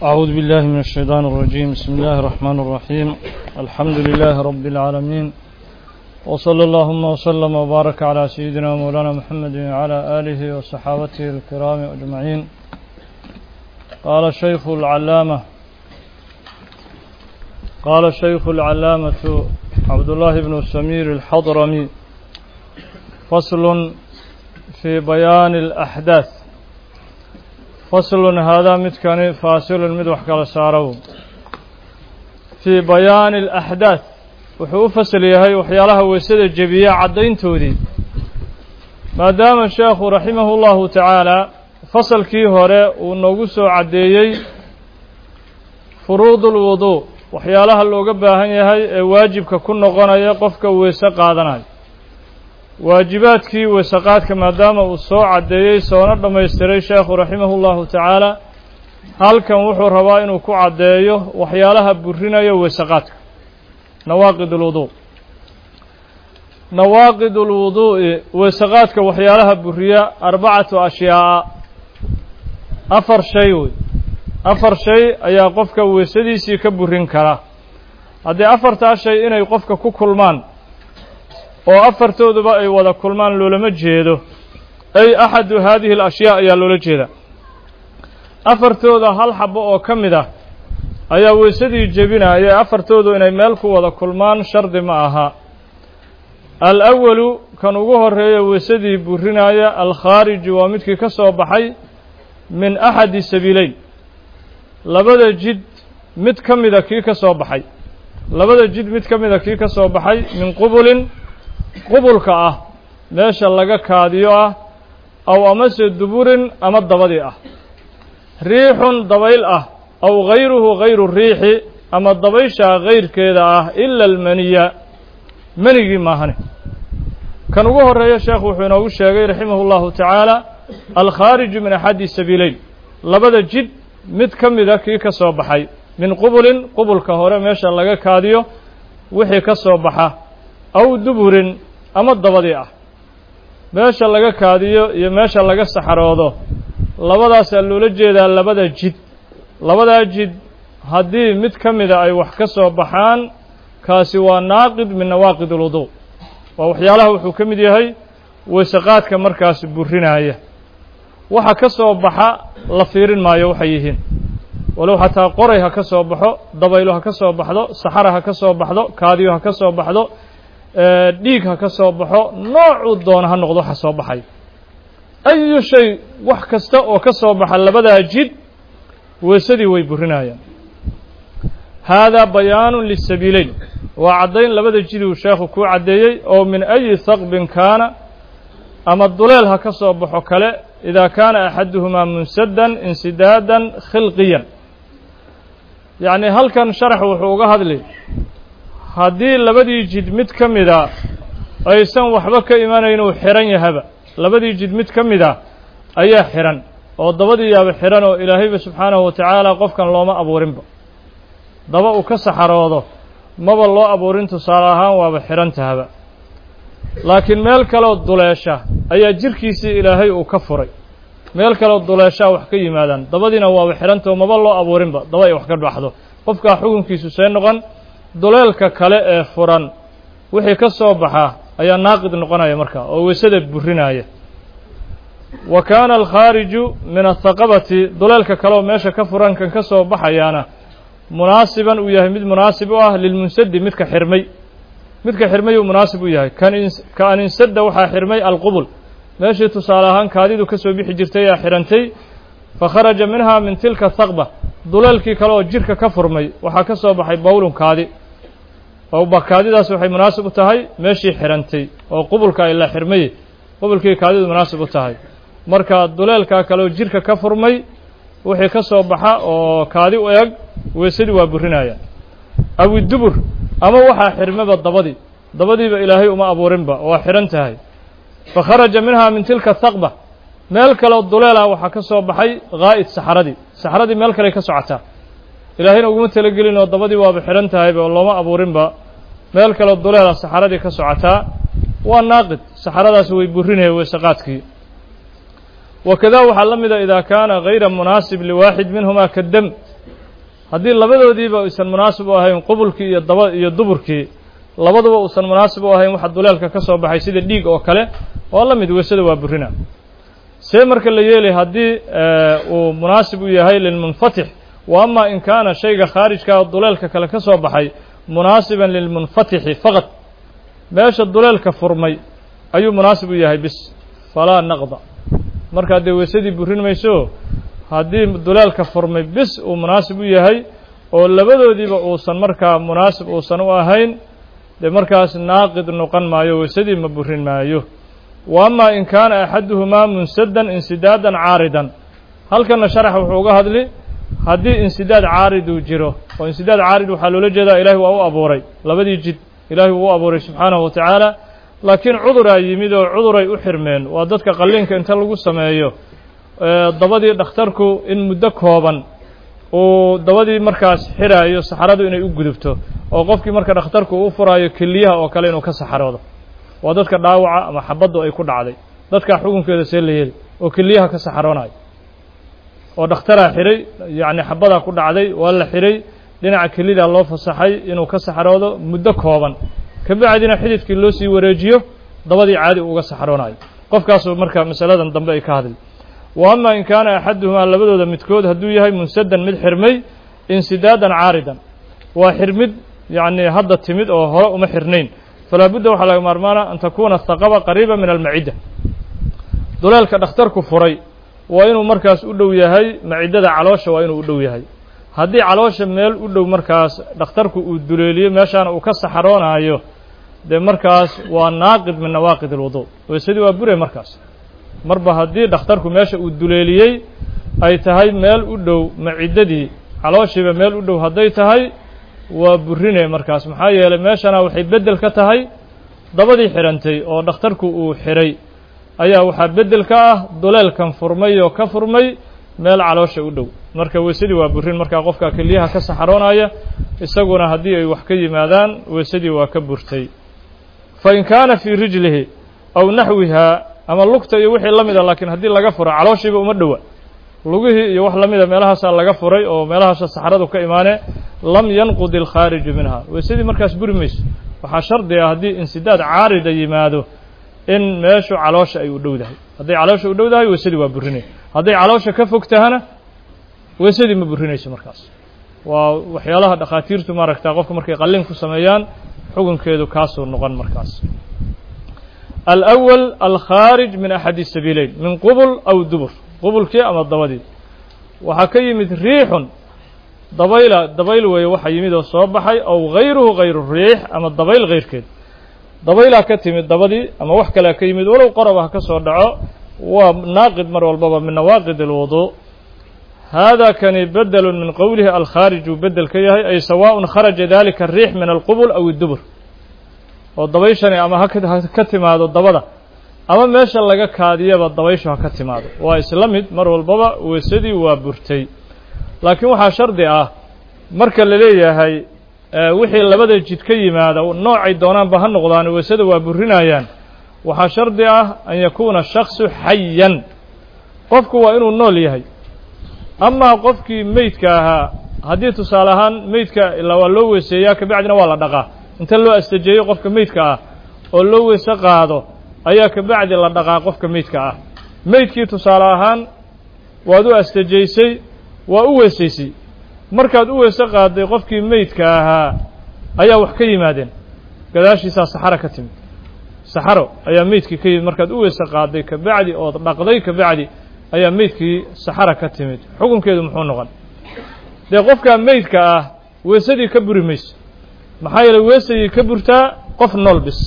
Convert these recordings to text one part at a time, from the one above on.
أعوذ بالله من الشيطان الرجيم بسم الله الرحمن الرحيم الحمد لله رب العالمين وصلى اللهم وسلم وبارك على سيدنا مولانا محمد وعلى آله وصحابته الكرام أجمعين قال الشيخ العلامة قال الشيخ العلامة عبد الله بن سمير الحضرمي فصل في بيان الأحداث فصل هذا متكن فاصل مدوح كلا سارو في بيان الأحداث wuxuu u fasal yahay waxyaalaha weysada jebiya caddayntoodii maadaama sheekhu raximahu llahu tacaala fasalkii hore uu noogu soo caddeeyey furuudul wuduu waxyaalaha looga baahan yahay ee waajibka ku noqonaya qofka weyse qaadanayo waajibaadkii weysaqaadka maadaama uu soo caddeeyey soona dhammaystiray sheekhu raximahu llahu tacaala halkan wuxuu rabaa inuu ku caddeeyo waxyaalaha burinayo weysaqaadka nawaaqid ulwuduu nawaaqid ulwuduu'i weysaqaadka waxyaalaha buriya arbacatu ashyaa'a afar shay wey afar shay ayaa qofka weysadiisii ka burin kara haddii afartaa shay inay qofka ku kulmaan oo afartooduba ay wada kulmaan loolama jeedo ay axadu haadihi alashyaa ayaa loola jeeda afartooda hal xabo oo ka mid ah ayaa weysadii jebinaya afartoodu inay meel ku wada kulmaan shardi ma aha al-awalu kan ugu horeeya weysadii burinaya alkhaariju waa midkii ka soo baxay min axadi sabiileyn labada jid mid ka mida kii ka soo baxay labada jid mid ka mida kii ka soo baxay min qubulin qubulka ah meesha laga kaadiyo ah aw amase duburin ama dabadii ah riixun dabayl ah aw gayruhu gayru riixi ama dabayshaa gayrkeeda ah ila almaniya menigii maahane kan ugu horeeya sheekhu wuxuu inoogu sheegay raximahu llahu tacaala alkhaariju min axadi sabiileyn labada jid mid ka mida kii ka soo baxay min qubulin qubulka hore meesha laga kaadiyo wixii ka soo baxa aw duburin ama dabadii ah meesha laga kaadiyo iyo meesha laga saxaroodo labadaasaa loola jeedaa labada jid labadaa jid haddii mid ka mida ay wax ka soo baxaan kaasi waa naaqid min nawaaqid ulwuduu waa waxyaalaha wuxuu ka mid yahay weysaqaadka markaas burinaya waxa ka soo baxa la fiirin maayo waxay yihiin walow xataa qoray ha ka soo baxo dabaylo ha ka soo baxdo saxara ha ka soo baxdo kaadiyo ha ka soo baxdo dhiig ha ka soo baxo noocuu doona ha noqdo waxa soo baxay ayu shay wax kasta oo ka soo baxa labadaa jid weysadii way burinayaan haadaa bayaanu lisabiileyn waa caddayn labada jiduu sheekhu kuu caddeeyey oo min ayi haqbin kaana ama duleel ha ka soo baxo kale idaa kaana axaduhumaa munsadan insidaadan khilqiyan yacni halkan sharax wuxuu uga hadli haddii labadii jid mid ka mida aysan waxba ka imanayn uu xihan yahaba labadii jid mid ka mid a ayaa xihan oo dabadii yaaba xihan oo ilaahayba subxaanahu wa tacaala qofkan looma abuurinba daba uu ka saxaroodo maba loo abuurin tusaale ahaan waaba xihan tahaba laakiin meel kaloo duleesha ayaa jirkiisii ilaahay uu ka furay meel kaloo duleeshaa wax ka yimaadaan dabadiina waaba xidhantao maba loo abuurinba daba ay wax ka baxdo qofkaa xukunkiisu see noqon duleelka kale ee furan wixii ka soo baxa ayaa naaqid noqonaya markaa oo weysada burinaya wa kaana alkhaariju min athaqabati duleelka kaleoo meesha ka furan kan ka soo baxayaana munaasiban uu yahay mid munaasib u ah lilmunsadi midka xirmay midka xirmay uu munaasib u yahay ka an insada waxaa xirmay alqubul meeshii tusaale ahaan kaadidu ka soo bixi jirtay aa xidhantay fa kharaja minhaa min tilka thaqba duleelkii kale oo jirka ka furmay waxaa ka soo baxay bawlun kaadi oo kaadidaas waxay munaasib u tahay meeshii xidhantay oo qubulka ay la xirmay qubulkii kaadidu munaasib u tahay marka duleelkaa kale oo jirka ka furmay wixii ka soo baxa oo kaadi u eg weysadii waa burinaya awidubur ama waxaa xirmaba dabadii dabadiiba ilaahay uma abuurinba waa xidhan tahay fa kharaja minhaa min tilka thaqba meel kaleo duleelah waxaa ka soo baxay haa'id saxaradii saxaradii meel kaley ka socotaa ilaahayna uguma talagelin oo dabadii waaba xidhan tahayba oo looma abuurinba meel kaleo duleelah saxaradii ka socotaa waa naaqid saxaradaasi way burinaya weysaqaadkii wakada waxaa la mida idaa kaana gayra munaasib liwaaxid minhumaa kadam haddii labadoodiiba aysan munaasib u ahayn qubulkii iyo daba iyo duburkii labaduba uusan munaasib u ahayn waxa duleelka ka soo baxay sida dhiig oo kale waa la mid weysada waa burina see marka la yeelay haddii uu munaasib u yahay lilmunfatix wa ama in kaana shayga khaarijka oo duleelka kale ka soo baxay munaasiban lilmunfatixi faqad meesha duleelka furmay ayuu munaasib u yahay bis falaa naqda markaa dee weysadii burin mayso haddii duleelka furmay bis uu munaasib u yahay oo labadoodiiba uusan markaa munaasib uusan u ahayn dee markaas naaqid noqon maayo weysadii ma burin maayo wa ama in kaana axaduhumaa munsadan insidaadan caaridan halkana sharax wuxuu uga hadli haddii insidaad caariduu jiro oo insidaad caarid waxaa loola jeedaa ilaahay waa u abuuray labadii jid ilaahay wuu u abuuray subxaanahu wa tacaala laakiin cuduraa yimid oo cuduray u xirmeen waa dadka qalliinka inta lagu sameeyo dabadii dhakhtarku in muddo kooban uu dabadii markaas xiraayo saxaradu inay u gudubto oo qofkii marka dhakhtarku uu furaayo keliyaha oo kale inuu ka saxaroodo waa dadka dhaawaca ama xabaddu ay ku dhacday dadkaa xukunkeeda see la yeeli oo keliyaha ka saxaroonayo oo dhakhtaraa xiray yacni xabadaa ku dhacday waa la xiray dhinaca kelidaa loo fasaxay inuu ka saxaroodo muddo kooban ka bacdina xididkii loo sii wareejiyo dabadii caadi uga saxaroonayo qofkaasuu marka masaladan dambe ay ka hadli wa ama in kaana axaduhumaa labadooda midkood hadduu yahay munsadan mid xirmay insidaadan caaridan waa xirmid yacni hadda timid oo hore uma xirnayn falaa budda waxaa laga maarmaana an takuuna haqaba qariiba min almacidda duleelka dhakhtarku furay waa inuu markaas u dhow yahay maciddada caloosha waa inuu u dhow yahay haddii caloosha meel u dhow markaas dhakhtarku uu duleeliyo meeshaana uu ka saxaroonaayo dee markaas waa naaqid min nawaaqid alwudu weysadii waa bure markaas marba haddii dhakhtarku meesha uu duleeliyey ay tahay meel u dhow maciddadii calooshiiba meel u dhow hadday tahay waa burine markaas maxaa yeelay meeshana waxay beddel ka tahay dabadii xidhantay oo dhakhtarku uu xidhay ayaa waxaa beddel ka ah duleelkan furmay oo ka furmay meel caloosha u dhow marka weysadii waa burin markaa qofka keliyaha ka saxaroonaya isaguna haddii ay wax ka yimaadaan weysadii waa ka burtay fa in kaana fii rijlihi aw naxwihaa ama lugta iyo wixii la mida laakiin haddii laga furo calooshiiba uma dhowa lugihii iyo wax la mida meelahaasaa laga furay oo meelahaasa saxradu ka imaane lam yanqud ilkhaariju minha weysadii markaas buri mayso waxaa shardi ah haddii insidaad caarida yimaado in meeshu caloosha ay u dhowdahay hadday caloosha u dhowdahay weysadii waa burinay hadday caloosha ka fog tahana weysadii ma burinayso markaas waa waxyaalaha dhakhaatiirtu maaragta qofka markay qalliin ku sameeyaan xukunkeedu kaasuu noqon markaas alأwal alkhaarij min axadi sabiileyn min qubul aw dubur qubulkii ama dabadii waxaa ka yimid riixun dabayla dabayl weeye waxaa yimid oo soo baxay aw gayruhu gayru riix ama dabayl kayrkeed dabaylaa ka timid dabadii ama wax kalea ka yimid walow qorab ha ka soo dhaco waa naaqid mar walbaba min nawaaqid اlwudu hada kani bedelu min qowlihi alkhaarij uu bedel ka yahay ay sawaaء kharaja dalika الriix min alqubul aw اdubur oo dabayshani ama ha ka timaado dabada ama meesha laga kaadiyaba dabayshu ha ka timaado waa isla mid mar walbaba weysadii waa burtay laakiin waxaa shardi ah marka la leeyahay wixii labada jid ka yimaada noocay doonaanba ha noqdaan weysada waa burinayaan waxaa shardi ah an yakuuna shaksu xayan qofku waa inuu nool yahay amaa qofkii meydka ahaa haddii tusaale ahaan meydka ilaa waa loo weyseeyaa kabacdina waa la dhaqaa inta loo astajeeyo qofka meydka ah oo loo weyse qaado ayaa kabacdi la dhaqaa qofka meydka ah meydkii tusaale ahaan waad u astajaysay waa u weysaysay markaad u weyse qaaday qofkii meydka ahaa ayaa wax ka yimaadeen gadaashiisaa saxaro ka timid saxaro ayaa meydkii ka yimid markaad u weyse qaaday kabacdi ood dhaqday kabacdi ayaa meydkii saxara ka timid xukunkeedu muxuu noqon dee qofkaa meydka ah weysadii ka buri mayso maxaa yeeley weesayay ka burtaa qof nool bis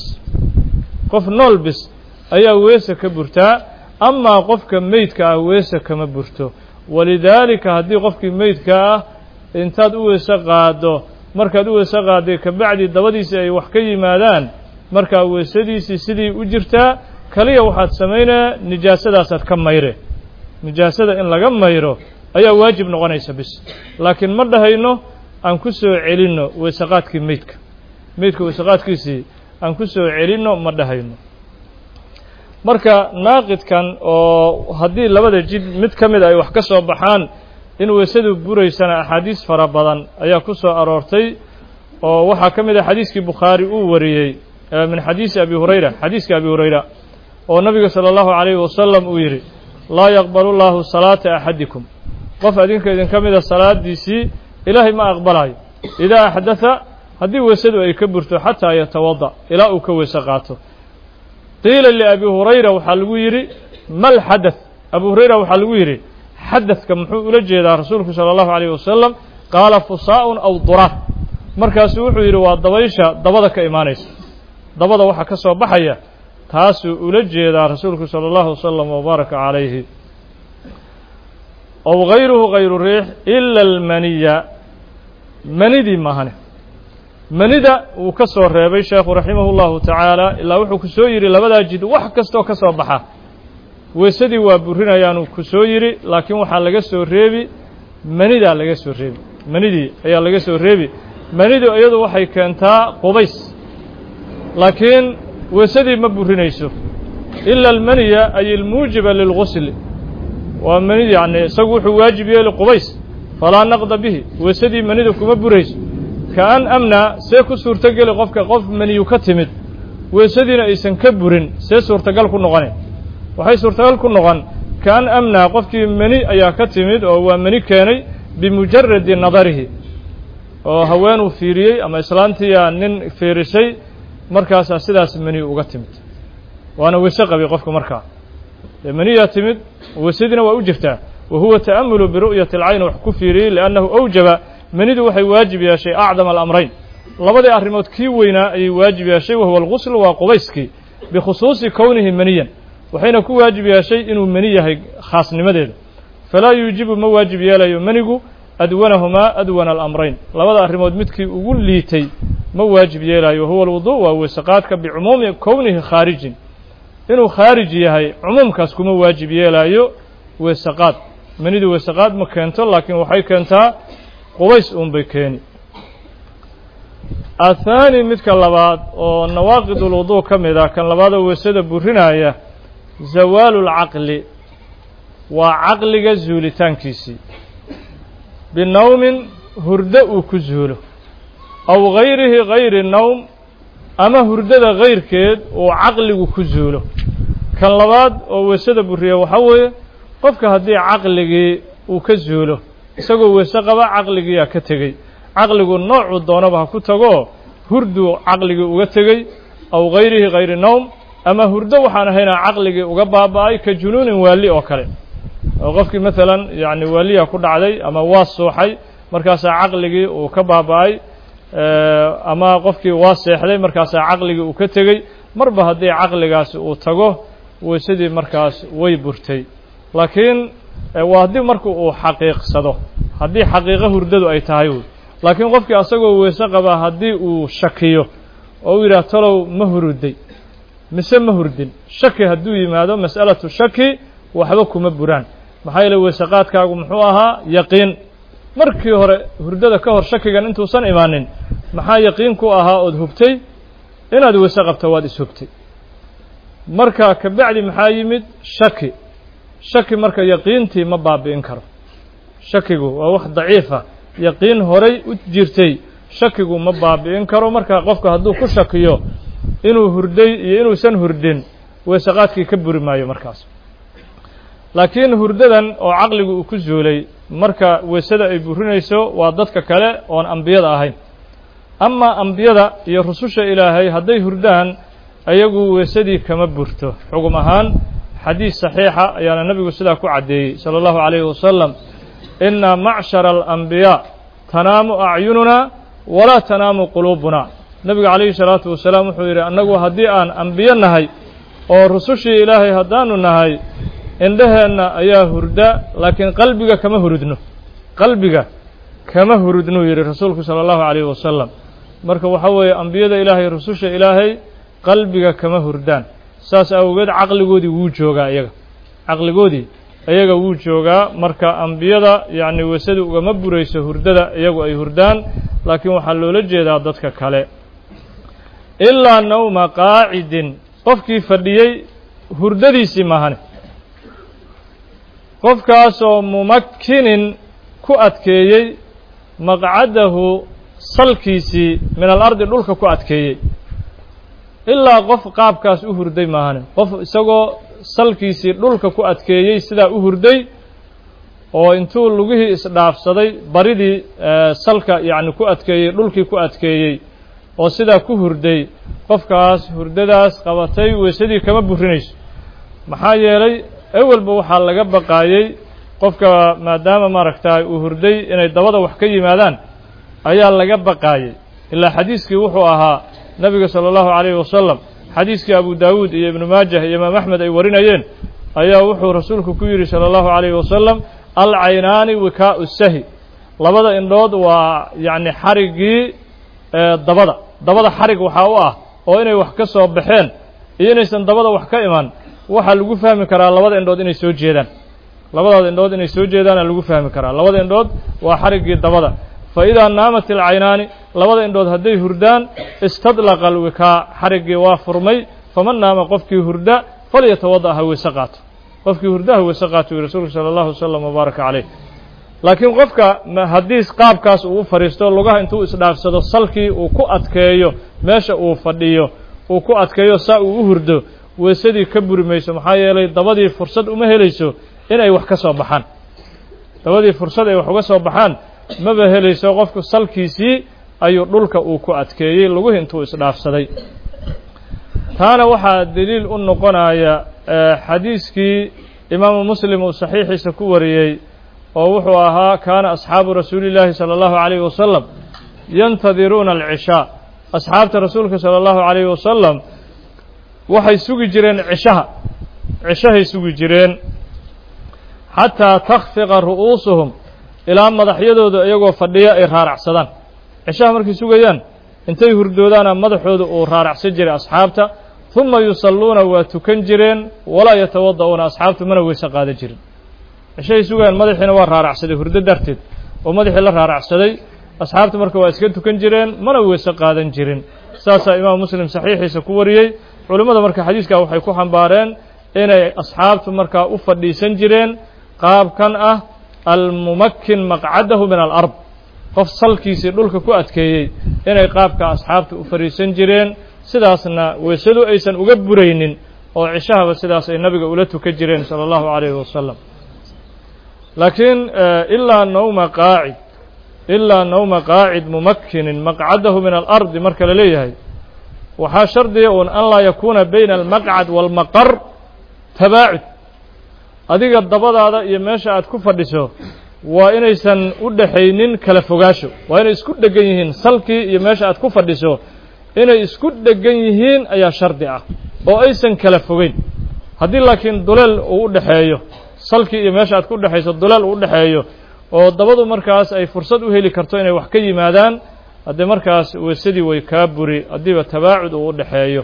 qof nool bis ayaa weese ka burtaa amaa qofka meydka ah weese kama burto walidaalika haddii qofkii meydka ah intaad u weyse qaaddo markaad u weyse qaadday kabacdi dabadiisii ay wax ka yimaadaan markaa weysadiisii sidii u jirtaa kaliya waxaad samaynaya nijaasadaasaad ka mayre nijaasada in laga mayro ayaa waajib noqonaysa bis laakiin ma dhahayno aan ku soo celinno weysaqaadkii meydka meydka weysaqaadkiisii aan ku soo celinno ma dhahayno marka naaqidkan oo haddii labada jid mid ka mid ay wax ka soo baxaan in weysadu buraysana axaadiis fara badan ayaa ku soo aroortay oo waxaa ka mid ah xadiiskii bukhaari uu wariyey min xadiisi abi hurayra xadiiska abi hurayra oo nabiga salى اllahu عalayhi wasalam uu yidhi laa yaqbalu llaahu salaata axadikum qof adinka idinka mida salaadiisii ilaahay ma aqbalayo idaa axdatha haddii weysadu ay ka burto xataa yatawada ilaa uu ka weyse qaato qiila liabi hurayra waxaa lagu yidhi mal xadaث abu hurayra waxaa lagu yidhi xadadka muxuu ula jeedaa rasuulku salى اllahu عalayh wasalam qaala fusaa'un aw duraad markaasuu wuxuu yidhi waa dabaysha dabada ka imaanaysa dabada waxaa ka soo baxaya taasuu ula jeedaa rasuulku salى اllahu wasalam wbaaraka calayhi ow gayruhu gayru riix ila almaniya manidii mahane manida wuu ka soo reebay sheekhu raximahu llahu tacaala ilaa wuxuu ku soo yidhi labadaa jid wax kastoo ka soo baxa weysadii waa burinayaanu ku soo yidhi laakiin waxaa laga soo reebi manidaa laga soo reebi manidii ayaa laga soo reebi manidu iyadu waxay keentaa qubays laakiin weysadii ma burinayso ila almaniya ay ilmuujiba lilgusli waa manidi yacni isagu wuxuu waajib yeeli qubays falaa naqda bihi weysadii manida kuma burayso kaan amnaa see ku suurtogeli qofka qof maniyu ka timid weysadiina aysan ka burin see suurtagal ku noqone waxay suurtagal ku noqon kaan amnaa qofkii mani ayaa ka timid oo waa mani keenay bimujaradi nadarihi oo haweenuu fiiriyey ama islaantiiyaa nin fiirisay markaasaa sidaas mani uga timid waana weyse qabay qofka markaa dee maniyaa timid weysadiina waa u jirtaa wa huwa ta'amulu biru'yati alcayn wax ku fiiriyey liannahu awjaba manidu waxay waajib yeeshay acdama alamrayn labadii arrimood kii weynaa ayay waajib yeeshay wahuwa algusl waa qubayskii bikhusuusi kownihi maniyan waxayna ku waajib yeeshay inuu mani yahay khaasnimadeeda falaa yuujibu ma waajib yeelayo manigu adwanahumaa adwana alamrayn labada arrimood midkii ugu liitay ma waajib yeelayo wahuwa alwudu waa weysaqaadka bicumuumi kownihi khaarijin inuu khaarij yahay cumuumkaas kuma waajib yeelaayo weysaqaad manidu weysaqaad ma keento laakiin waxay keentaa qubays uun bay keeni athaani midka labaad oo nawaaqid ulwudu ka mid ah kan labaadoo weysada burinaya zawaalu lcaqli waa caqliga zuulitaankiisii binowmin hurdo uu ku zuulo aw gayrihi gayri nowm ama hurdada kayrkeed uu caqligu ku zuulo kan labaad oo weysada buriya waxaa weeye qofka haddii caqligii uu ka zuulo isagoo weyse qaba caqligiiyaa ka tegey caqligu noocuu doonaba ha ku tagoo hurduu caqligii uga tegey aw gayrihi gayri nowm ama hurdo waxaan ahaynaa caqligii uga baaba'ay ka junuunin waali oo kale oo qofkii maalan yacni waaliya ku dhacday ama waa suuxay markaasaa caqligii uu ka baaba'ay ama qofkii waa seexday markaasaa caqligii uu ka tegey marba haddii caqligaasi uu tago weysadii markaas way burtay laakiin waa haddii marka uu xaqiiqsado haddii xaqiiqo hurdadu ay tahay wy laakiin qofkii asagoo weyse qaba haddii uu shakiyo oo u yidhaah talow ma huruday mise ma hurdin shaki hadduu yimaado mas'alatu shaki waxba kuma buraan maxaa yeele weysaqaadkaagu muxuu ahaa yaqiin markii hore hurdada ka hor shakigan intuusan imaanin maxaa yaqiin ku ahaa ood hubtay inaad weyse qabto waad ishubtay marka kabacdi maxaa yimid shaki shaki marka yaqiintii ma baabi'in karo shakigu waa wax daciifa yaqiin horay u jirtay shakigu ma baabi'in karo marka qofka hadduu ku shakiyo inuu hurday iyo inuusan hurdin weysaqaadkii ka buri maayo markaas laakiin hurdadan oo caqligu uu ku zuulay marka weysada ay burinayso waa dadka kale oon ambiyada ahayn amaa ambiyada iyo rususha ilaahay hadday hurdaan ayagu weysadii kama burto xugum ahaan xadiis saxiixa ayaana nebigu sidaa ku caddeeyey sala allahu calayhi wasalam inna macshara alambiyaa tanaamu acyununaa walaa tanaamu quluubuna nebigu calayhi salaatu wasalaam wuxuu yidhi annagu haddii aan ambiyo nahay oo rusushii ilaahay haddaanu nahay indhaheenna ayaa hurda laakiin qalbiga kama hurudno qalbiga kama hurudnuu yidhi rasuulku sala allahu calayhi wasalam marka waxaa weeye ambiyada ilaahay rususha ilaahay qalbiga kama hurdaan saas awgeed caqligoodii wuu joogaa iyaga caqligoodii iyaga wuu joogaa marka ambiyada yacni weysadu ugama burayso hurdada iyagu ay hurdaan laakiin waxaa loola jeedaa dadka kale ilaa nawma qaacidin qofkii fadhiyey hurdadiisii maahane qofkaasoo mumakkinin ku adkeeyey maqcadahu salkiisii min alardi dhulka ku adkeeyey ilaa qof qaabkaas u hurday maahane qof isagoo salkiisii dhulka ku adkeeyey sidaa u hurday oo intuu lugihii isdhaafsaday baridii salka yacni ku adkeeyey dhulkii ku adkeeyey oo sidaa ku hurday qofkaas hurdadaas qabatay weysadii kama burinayso maxaa yeelay ewelba waxaa laga baqaayey qofka maadaama maaragtaa uu hurday inay dabada wax ka yimaadaan ayaa laga baqaayey ilaa xadiiskii wuxuu ahaa nebiga sala allahu calayhi wasalam xadiiskii abu daawuud iyo ibnu maajah iyo imaam axmed ay warinayeen ayaa wuxuu rasuulku ku yidhi sala allahu calayhi wasalam alcaynaani wikaa'u sahi labada indhood waa yacni xariggii dabada dabada xarig waxaa u ah oo inay wax ka soo baxeen iyo inaysan dabada wax ka iman waxaa lagu fahmi karaa labada indhood inay soo jeedaan labadaada indhood inay soo jeedaana lagu fahmi karaa labada indhood waa xariggii dabada fa idaa naamat ilcaynaani labada indhood hadday hurdaan istadlaqa alwikaa xariggii waa furmay faman naama qofkii hurda falyatawada' ha weyse qaato qofkii hurda ha weyse qaato wi rasuulku sala allahu wasalam wabaaraka caleyh laakiin qofka haddii qaabkaas uu u fadhiisto lugaha intuu isdhaafsado salkii uu ku adkeeyo meesha uu fadhiyo uu ku adkeeyo saa uu u hurdo weysadii ka buri mayso maxaa yeelay dabadii fursad uma helayso inay wax ka soo baxaan dabadii fursad ay wax uga soo baxaan maba helayso qofku salkiisii ayuu dhulka uu ku adkeeyey luguhi intuu isdhaafsaday taana waxaa deliil u noqonaya xadiiskii imaamu muslim uu saxiixiisa ku wariyey oo wuxuu ahaa kaana asxaabu rasuuli llaahi sala allahu calayhi wasalam yantadiruuna alcishaa asxaabta rasuulka sala allahu calayhi wasalam waxay sugi jireen cishaha cishahay sugi jireen xataa takhfiqa ru'uusuhum ilaa madaxyadooda iyagoo fadhiya ay raaracsadaan cishaha markay sugayaan intay hurdoodaana madaxooda uu raaracsan jiray asxaabta huma yusalluuna waa tukan jireen walaa yatawada'uuna asxaabtu mana weyse qaadan jirin cishahay sugayaan madaxiina waa raaracsaday hurdo darteed oo madaxii la raaracsaday asxaabtu marka waa iska tukan jireen mana weyse qaadan jirin saasaa imaam muslim saxiixiisa ku wariyey culimmada marka xadiiskaa waxay ku xambaareen inay asxaabtu markaa u fadhiisan jireen qaabkan ah almumakin maqcadahu min alard qof salkiisii dhulka ku adkeeyey inay qaabka asxaabta u fadhiisan jireen sidaasna weysadu aysan uga buraynin oo cishahaba sidaas ay nabiga ula tukan jireen sala allahu calayhi wasalam laakiin ilaa nawma qaacid ilaa nawma qaacid mumakinin maqcadahu min alardi marka la leeyahay waxaa shardiga uun an laa yakuuna bayna almaqcad waalmaqar tabaacud adiga dabadaada iyo meesha aad ku fadhiso waa inaysan u dhaxaynin kala fogaasho waa inay isku dhegan yihiin salkii iyo meesha aad ku fadhiso inay isku dhegan yihiin ayaa shardi ah oo aysan kala fogeyn haddii laakiin duleel uu u dhexeeyo salkii iyo meesha aad ku dhexayso duleel uu u dhexeeyo oo dabadu markaas ay fursad u heli karto inay wax ka yimaadaan haddee markaas weysadii way kaa buri haddiiba tabaacud uu u dhexeeyo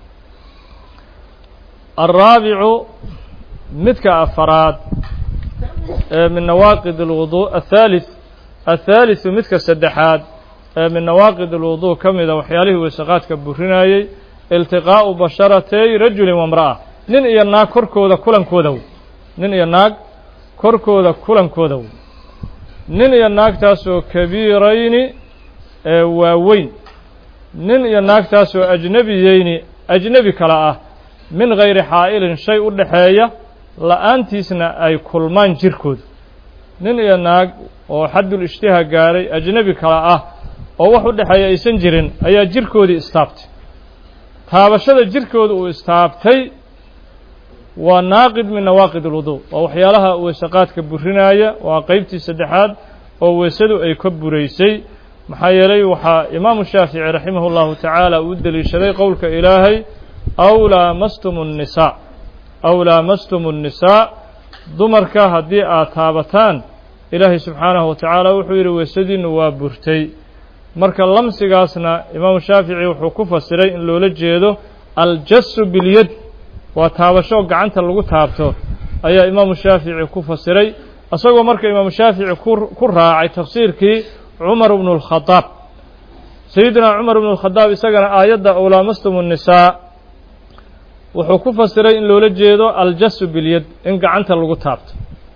alraabicu midka afaraad ee min nawaaqid alwudu athaalith athaalitثu midka saddexaad ee min nawaaqid alwudu ka mida waxyaalihii weysaqaadka burinayey iltiqaa'u basharatay rajulin wamra'a nin iyo naag korkooda kulankooda wey nin iyo naag korkooda kulankooda wey nin iyo naagtaasoo kabiirayni ee waaweyn nin iyo naagtaasoo ajnebiyeyni ajnebi kale ah min gayri xaa'ilin shay u dhaxeeya la'aantiisna ay kulmaan jirkooda nin iyo naag oo xaddul ishtiha gaaray ajnebi kale ah oo wax u dhexeeya aysan jirin ayaa jirkoodii istaabtay taabashada jirkooda uu istaabtay waa naaqid min nawaaqid alwudu waa waxyaalaha weysaqaadka burinaya waa qeybtii saddexaad oo weysadu ay ka buraysay maxaa yeelay waxaa imaamu shaafici raximah اllahu tacaala uu deliishaday qowlka ilaahay aw laamastum الnisaa aw laamastum الnisaa dumarka haddii aad taabataan ilaahay subxaanahu wa tacaala wuxuu yidhi weysadiinnu waa burtay marka lamsigaasna imaamu shaafici wuxuu ku fasiray in loola jeedo aljasu bilyad waa taabasho gacanta lagu taabto ayaa imaamu shaafici ku fasiray isagoo marka imaamu shaafici ku raacay tafsiirkii cumar bnu اlkhadaab sayidina cumar bnu اlkhadaab isagana aayadda ow laamastum الnisaa wuxuu ku fasiray in loola jeedo aljasu bilyad in gacanta lagu taabto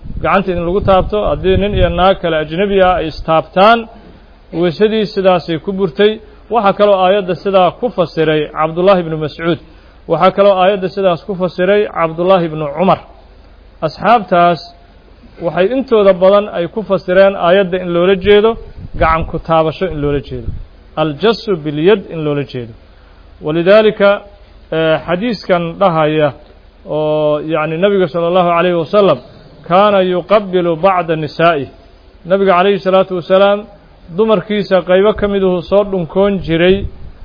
gacanta in lagu taabto haddii nin iyo naag kale ajnebi ah ay istaabtaan weysadii sidaasay ku burtay waxaa kaloo aayadda sidaa ku fasiray cabdullaahi ibnu mascuud waxaa kaloo aayadda sidaas ku fasiray cabdullaahi ibnu cumar asxaabtaas waxay intooda badan ay ku fasireen aayadda in loola jeedo gacan ku taabasho in loola jeedo aljasu bilyad in loola jeedo walidaalika xadiiskan dhahaya oo yacni nebiga sala allahu calayhi wasalam kaana yuqabilu bacda nisaa'ih nebiga calayhi salaatu wasalaam dumarkiisa qaybo ka miduhu soo dhunkoon jiray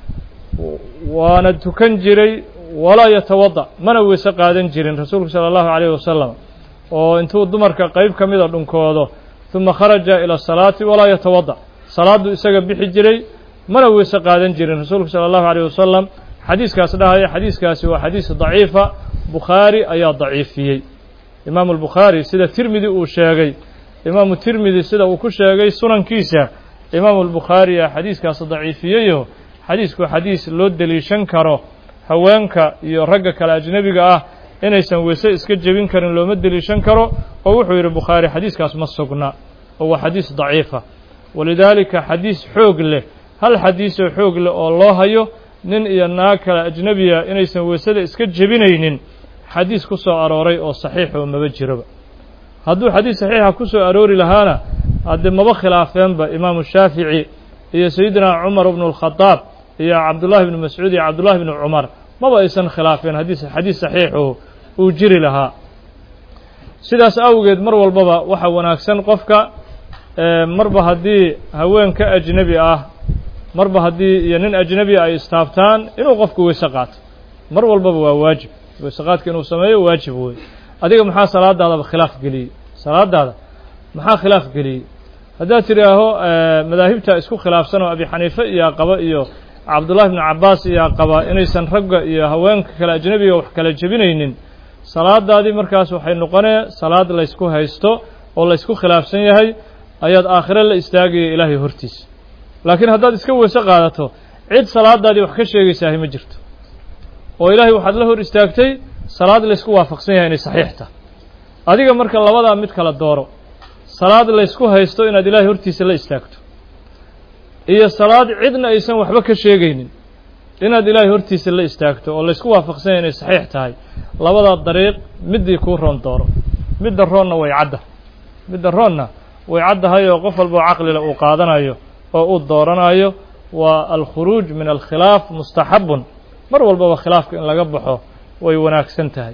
waana tukan jiray walaa yatawada mana weyse qaadan jirin rasuulku sala allahu calayhi wasalam oo intuu dumarka qayb ka mida dhunkoodo uma kharaja ila asalaati walaa yatawada salaaddu isaga bixi jiray mana weyse qaadan jirin rasuulku sala allahu calayh wasalam xadiiskaas dhahaya xadiiskaasi waa xadiis daciifa bukhaari ayaa daciifiyey imaamu albukhaari sida tirmidi uu sheegay imaamu tirmidi sida uu ku sheegay sunankiisa imaamu albukhaari a xadiiskaas daciifiyeyo xadiisku xadiis loo deliishan karo haweenka iyo ragga kale ajnebiga ah inaysan weyse iska jebin karin looma deliishan karo oo wuxuu yidhi bukhaari xadiiskaas ma sugna oo waa xadiis daciifa walidaalika xadiis xoog leh hal xadiisoo xoog leh oo loo hayo nin iyo naag kale ajnebiya inaysan weysada iska jebinaynin xadiis ku soo arooray oo saxiix oo maba jiroba hadduu xadiis saxiixa ku soo aroori lahaana haddee maba khilaafeenba imaamu shaafici iyo sayidina cumar bnu اlkhadaab iyo cabdullahi bnu mascuud iyo cabdullahi bnu cumar maba aysan khilaafeen hadiis xadiis saxiixu uu jiri lahaa sidaas awgeed mar walbaba waxa wanaagsan qofka marba haddii haweenka ajnebi ah marba haddii iyo nin ajnebi ay istaabtaan inuu qofku weyse qaato mar walbaba waa waajib weyse qaadka inuu sameeyo waajib wey adiga maxaa salaadaadaba khilaaf geliyey salaadaada maxaa khilaaf geliyey haddaad tidhaaho madaahibta isku khilaafsan oo abi xaniife iyaa qaba iyo cabdullahi bnu cabbaas iyaa qaba inaysan ragga iyo haweenka kale ajnebiga wax kala jebinaynin salaadaadii markaas waxay noqonee salaad laysku haysto oo laysku khilaafsan yahay ayaad aakhire la istaagaya ilaahay hortiisa laakiin haddaad iska weyse qaadato cid salaadaadii wax ka sheegaysahay ma jirto oo ilaahay waxaad la hor istaagtay salaad laysku waafaqsan yahay inay saxiix tahay adiga marka labadaa mid kala dooro salaad laysku haysto inaad ilaahay hortiisa la istaagto iyo salaad cidna aysan waxba ka sheegaynin inaad ilaahay hortiisa la istaagto oo laysku waafaqsan yahay inay saxiix tahay labadaa dariiq middii kuu roon dooro midda roonna way cadda midda roonna way caddahay oo qof walboo caqlila uu qaadanayo oo uu dooranayo waa alkhuruuj min alkhilaaf mustaxabun mar walbaba khilaafka in laga baxo way wanaagsan tahay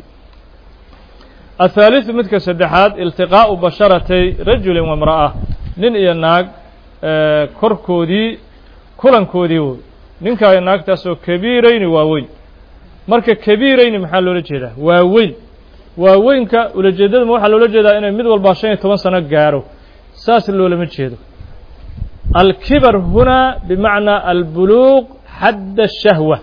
athaaliثu midka saddexaad iltiqaa'u basharatay rajulin wamra'a nin iyo naag korkoodii kulankoodii woy ninkaa iyo naagtaasoo kabiirayni waaweyn marka kabiirayni maxaa loola jeedaa waaweyn waaweynka ulajeedadama waxaa loola jeedaa inay mid walbaa shan iyo toban sano gaaro saas loolama jeedo alkibar hunaa bimacnaa albuluuq xadda الshahwa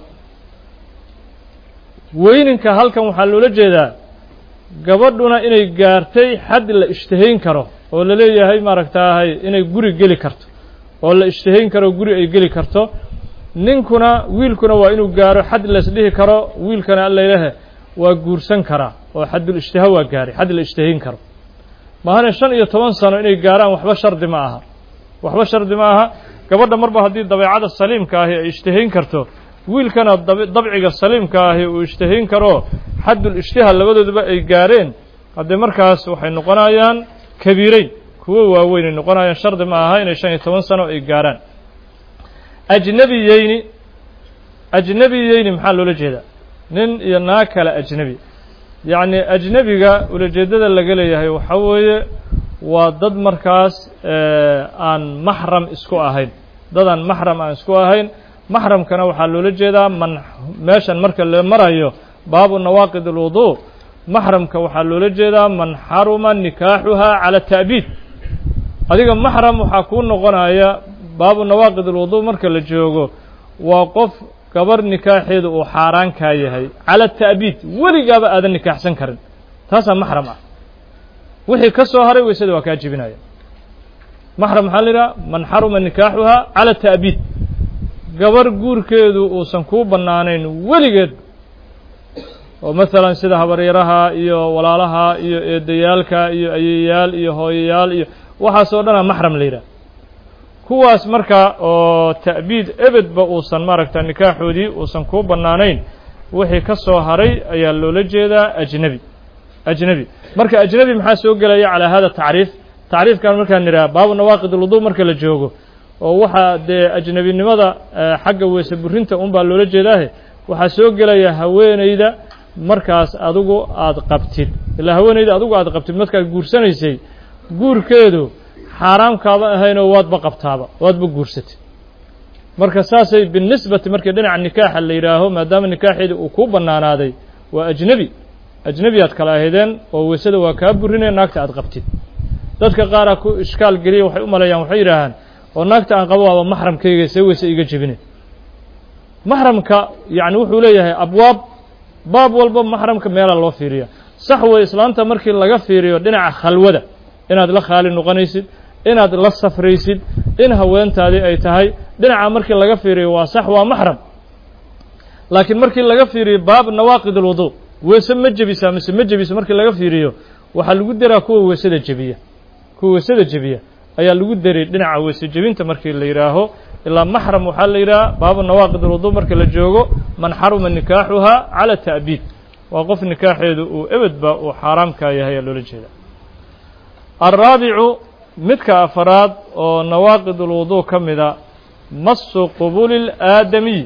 weyninka halkan waxaa loola jeedaa gabadhuna inay gaartay xad la ishtahayn karo oo la leeyahay maaragtaahay inay guri geli karto oo la ishtahayn karo guri ay geli karto ninkuna wiilkuna waa inuu gaaro xad laisdhihi karo wiilkana allaylehe waa guursan karaa oo xaddul ishtiha waa gaaray xad la ishtahayn karo maahane shan iyo toban sano inay gaaraan waxba shardi ma aha waxba shardi ma aha gabadha marba haddii dabeecada saliimka ahi ay ishtahayn karto wiilkana dabciga saliimka ahi uu ishtahayn karo xaddul ishtiha labadooduba ay gaareen haddee markaas waxay noqonayaan kabiireyn kuwo waaweyn ay noqonayaan shardi ma aha inay shan iyo toban sano ay gaaraan ajnebiyeyni ajnebiyeyni maxaa loola jeedaa nin iyo naag kale ajnebi yacni ajnebiga ulajeeddada laga leeyahay waxaa weeye waa dad markaas aan maxram isku ahayn dad aan maxram aan isku ahayn maxramkana waxaa loola jeedaa man meeshan marka la marayo baabu nawaaqid alwudu maxramka waxaa loola jeedaa man xaruma nikaaxuhaa cala ta'biid adiga maxram waxaa kuu noqonaya baabu nawaaqid alwudu marka la joogo waa qof gabar nikaaxeedu uu xaaraan kaa yahay cala ta'biid weligaaba aadan nikaaxsan karin taasaa maxram ah wixii ka soo haray weysada waa kaa jebinaya maxram maxaa la yidhaha man xaruma nikaaxuhaa cala ta'biid gabar guurkeedu uusan kuu bannaanayn weligeed oo maalan sida habaryaraha iyo walaalaha iyo eedayaalka iyo ayeyaal iyo hooyayaal iyo waxaasoo dhana maxram la yidhaha kuwaas marka oo ta'biid ebedba uusan maaragta nikaaxoodii uusan kuu bannaanayn wixii ka soo haray ayaa loola jeedaa ajnebi ajnebi marka ajnebi maxaa soo gelaya calaa hada tacriif tacriifkan markaan nidhaha baabu nawaaqid ulwudu marka la joogo oo waxaa dee ajnebinimada xagga weese burinta un baa loola jeedaahe waxaa soo gelaya haweenayda markaas adigu aada qabtid ilaa haweenayda adigu aada qabtid markaad guursanaysay guurkeedu xaaraamkaaba ahaynoo waadba qabtaaba waadba guursatay marka saasay binisbati markii dhinaca nikaaxa la yidhaaho maadaama nikaaxeeda uu kuu bannaanaaday waa ajnebi ajnebi aad kala ahaydeen oo weysada waa kaa burinaya naagta aad qabtid dadka qaaraa ku ishkaal geliya waxay u maleeyaan waxay yidhaahaan oo naagta aan qabo waaba maxramkayga see weyse iga jebine maxramka yacni wuxuu leeyahay abwaab baab walba maxramka meelaa loo fiiriya sax wey islaanta markii laga fiiriyo dhinaca khalwada inaad la khaali noqonaysid inaad la safraysid in haweentaadii ay tahay dhinaca markii laga fiiriyo waa sax waa maxram laakiin markii laga fiiriyo baab nawaaqid alwudu weese ma jebisaa mise ma jebiso markii laga fiiriyo waxaa lagu daraa kuwa weesada jebiya kuwa weesada jebiya ayaa lagu daray dhinaca weese jebinta markii la yidhaaho ilaa maxram waxaa la yidhaha baabu nawaaqid alwudu marka la joogo man xaruma nikaaxuha cala ta'biid waa qof nikaaxeedu uu ebedba uu xaaraamkaa yahay ayaa loola jeeda alraabicu midka afaraad oo nawaaqid ulwudu ka mida masu qubuli اlaadamiy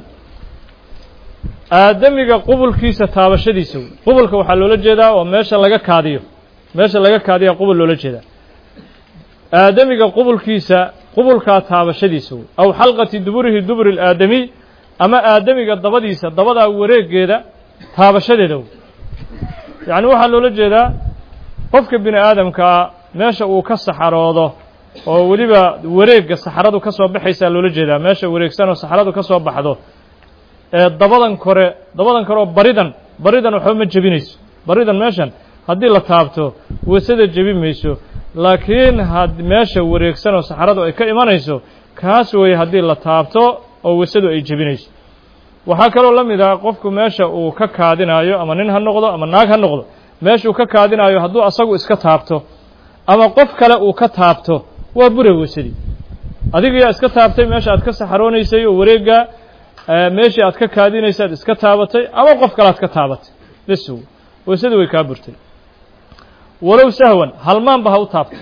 aadamiga qubulkiisa taabashadiisa wey qubulka waxaa loola jeedaa waa meesha laga kaadiyo meesha laga kaadiya qubul loola jeedaa aadamiga qubulkiisa qubulkaa taabashadiisa wey aw xalqati duburihi duburi اlaadamiy ama aadamiga dabadiisa dabadaa wareegeeda taabashadeeda wey yacni waxaa loola jeedaa qofka bini aadamkaa meesha uu ka saxaroodo oo weliba wareegga saxaradu ka soo baxaysaa loola jeedaa meesha wareegsan oo saxaradu ka soo baxdo ee dabadan kore dabadan kore oo baridan baridan waxba ma jebinayso baridan meeshan haddii la taabto weysada jebi mayso laakiin had meesha wareegsan oo saxaradu ay ka imanayso kaas weeye haddii la taabto oo weysadu ay jebinayso waxaa kaloo la mid ah qofku meesha uu ka kaadinaayo ama nin ha noqdo ama naag ha noqdo meeshuu ka kaadinaayo hadduu asagu iska taabto ama qof kale uu ka taabto waa bure weysadii adigayaa iska taabtay meesha aad ka saxaroonaysay oo wareeggaa meeshii aad ka kaadinaysaad iska taabatay ama qof kale aad ka taabatay bes weysadii way kaa burtay walow sahwan halmaanba ha u taabtay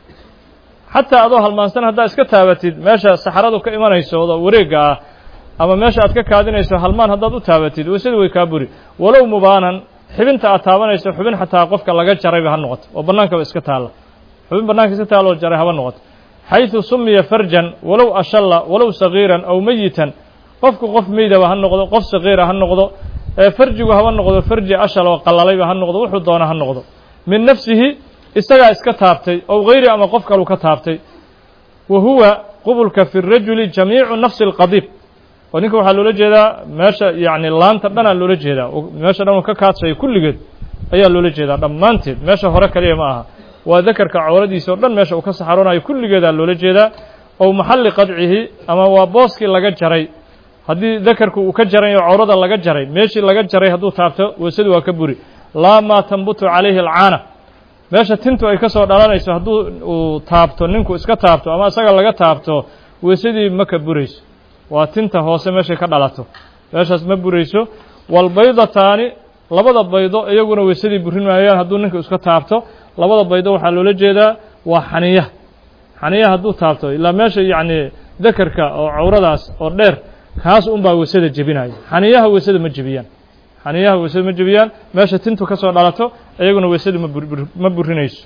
xataa adoo halmaansan haddaad iska taabatid meesha saxaradu ka imanayso oo wareegga ah ama meesha aad ka kaadinayso halmaan haddaad u taabatid weysadii way kaa buri walow mubaanan xibinta aad taabanayso xubin xataa qofka laga jarayba ha noqoto oo bannaankaba iska taalla xubin bannaanka iska taalloo jaray haba noqoto xayثu sumiya farjan walow ashalla walow sagiiran aw meyitan qofku qof meydaba ha noqdo qof sagiira ha noqdo farjigu haba noqdo farji ashal oo qallalayba ha noqdo wuxuu doona ha noqdo min nafsihi isagaa iska taabtay ow gayri ama qof kalu ka taabtay wa huwa qubulka fi الrajuli jamiicu nafsi اlqadiib oo ninka waxaa loola jeedaa meesha yacni laanta dhanaa loola jeedaa meesha dhan uu ka kaadsayo kulligeed ayaa loola jeedaa dhammaanteed meesha hore kaliya ma aha waa dakarka cawradiisa o dhan meesha uu ka saxaroonayo kulligeedaa loola jeedaa ow maxalli qadcihi ama waa booskii laga jaray haddii dakarku uu ka jaray oo cawrada laga jaray meeshii laga jaray hadduu taabto weysadu waa ka buri laa maa tanbutu calayhi alcaana meesha tintu ay ka soo dhalanayso hadduu uu taabto ninku iska taabto ama isaga laga taabto weysadii ma ka burayso waa tinta hoose meeshay ka dhalato meeshaas ma burayso walbaydataani labada baydo iyaguna weysadii burin maayaan hadduu ninku iska taabto labada baydo waxaa loola jeedaa waa xaniya xaniya hadduu taabto ilaa meesha yacni dakarka oo cawradaas oo dheer kaas unbaa weysada jebinaya xaniyaha weysada ma jebiyaan xaniyaha weysada ma jebiyaan meesha tintu ka soo dhalato iyaguna weysada ma burinayso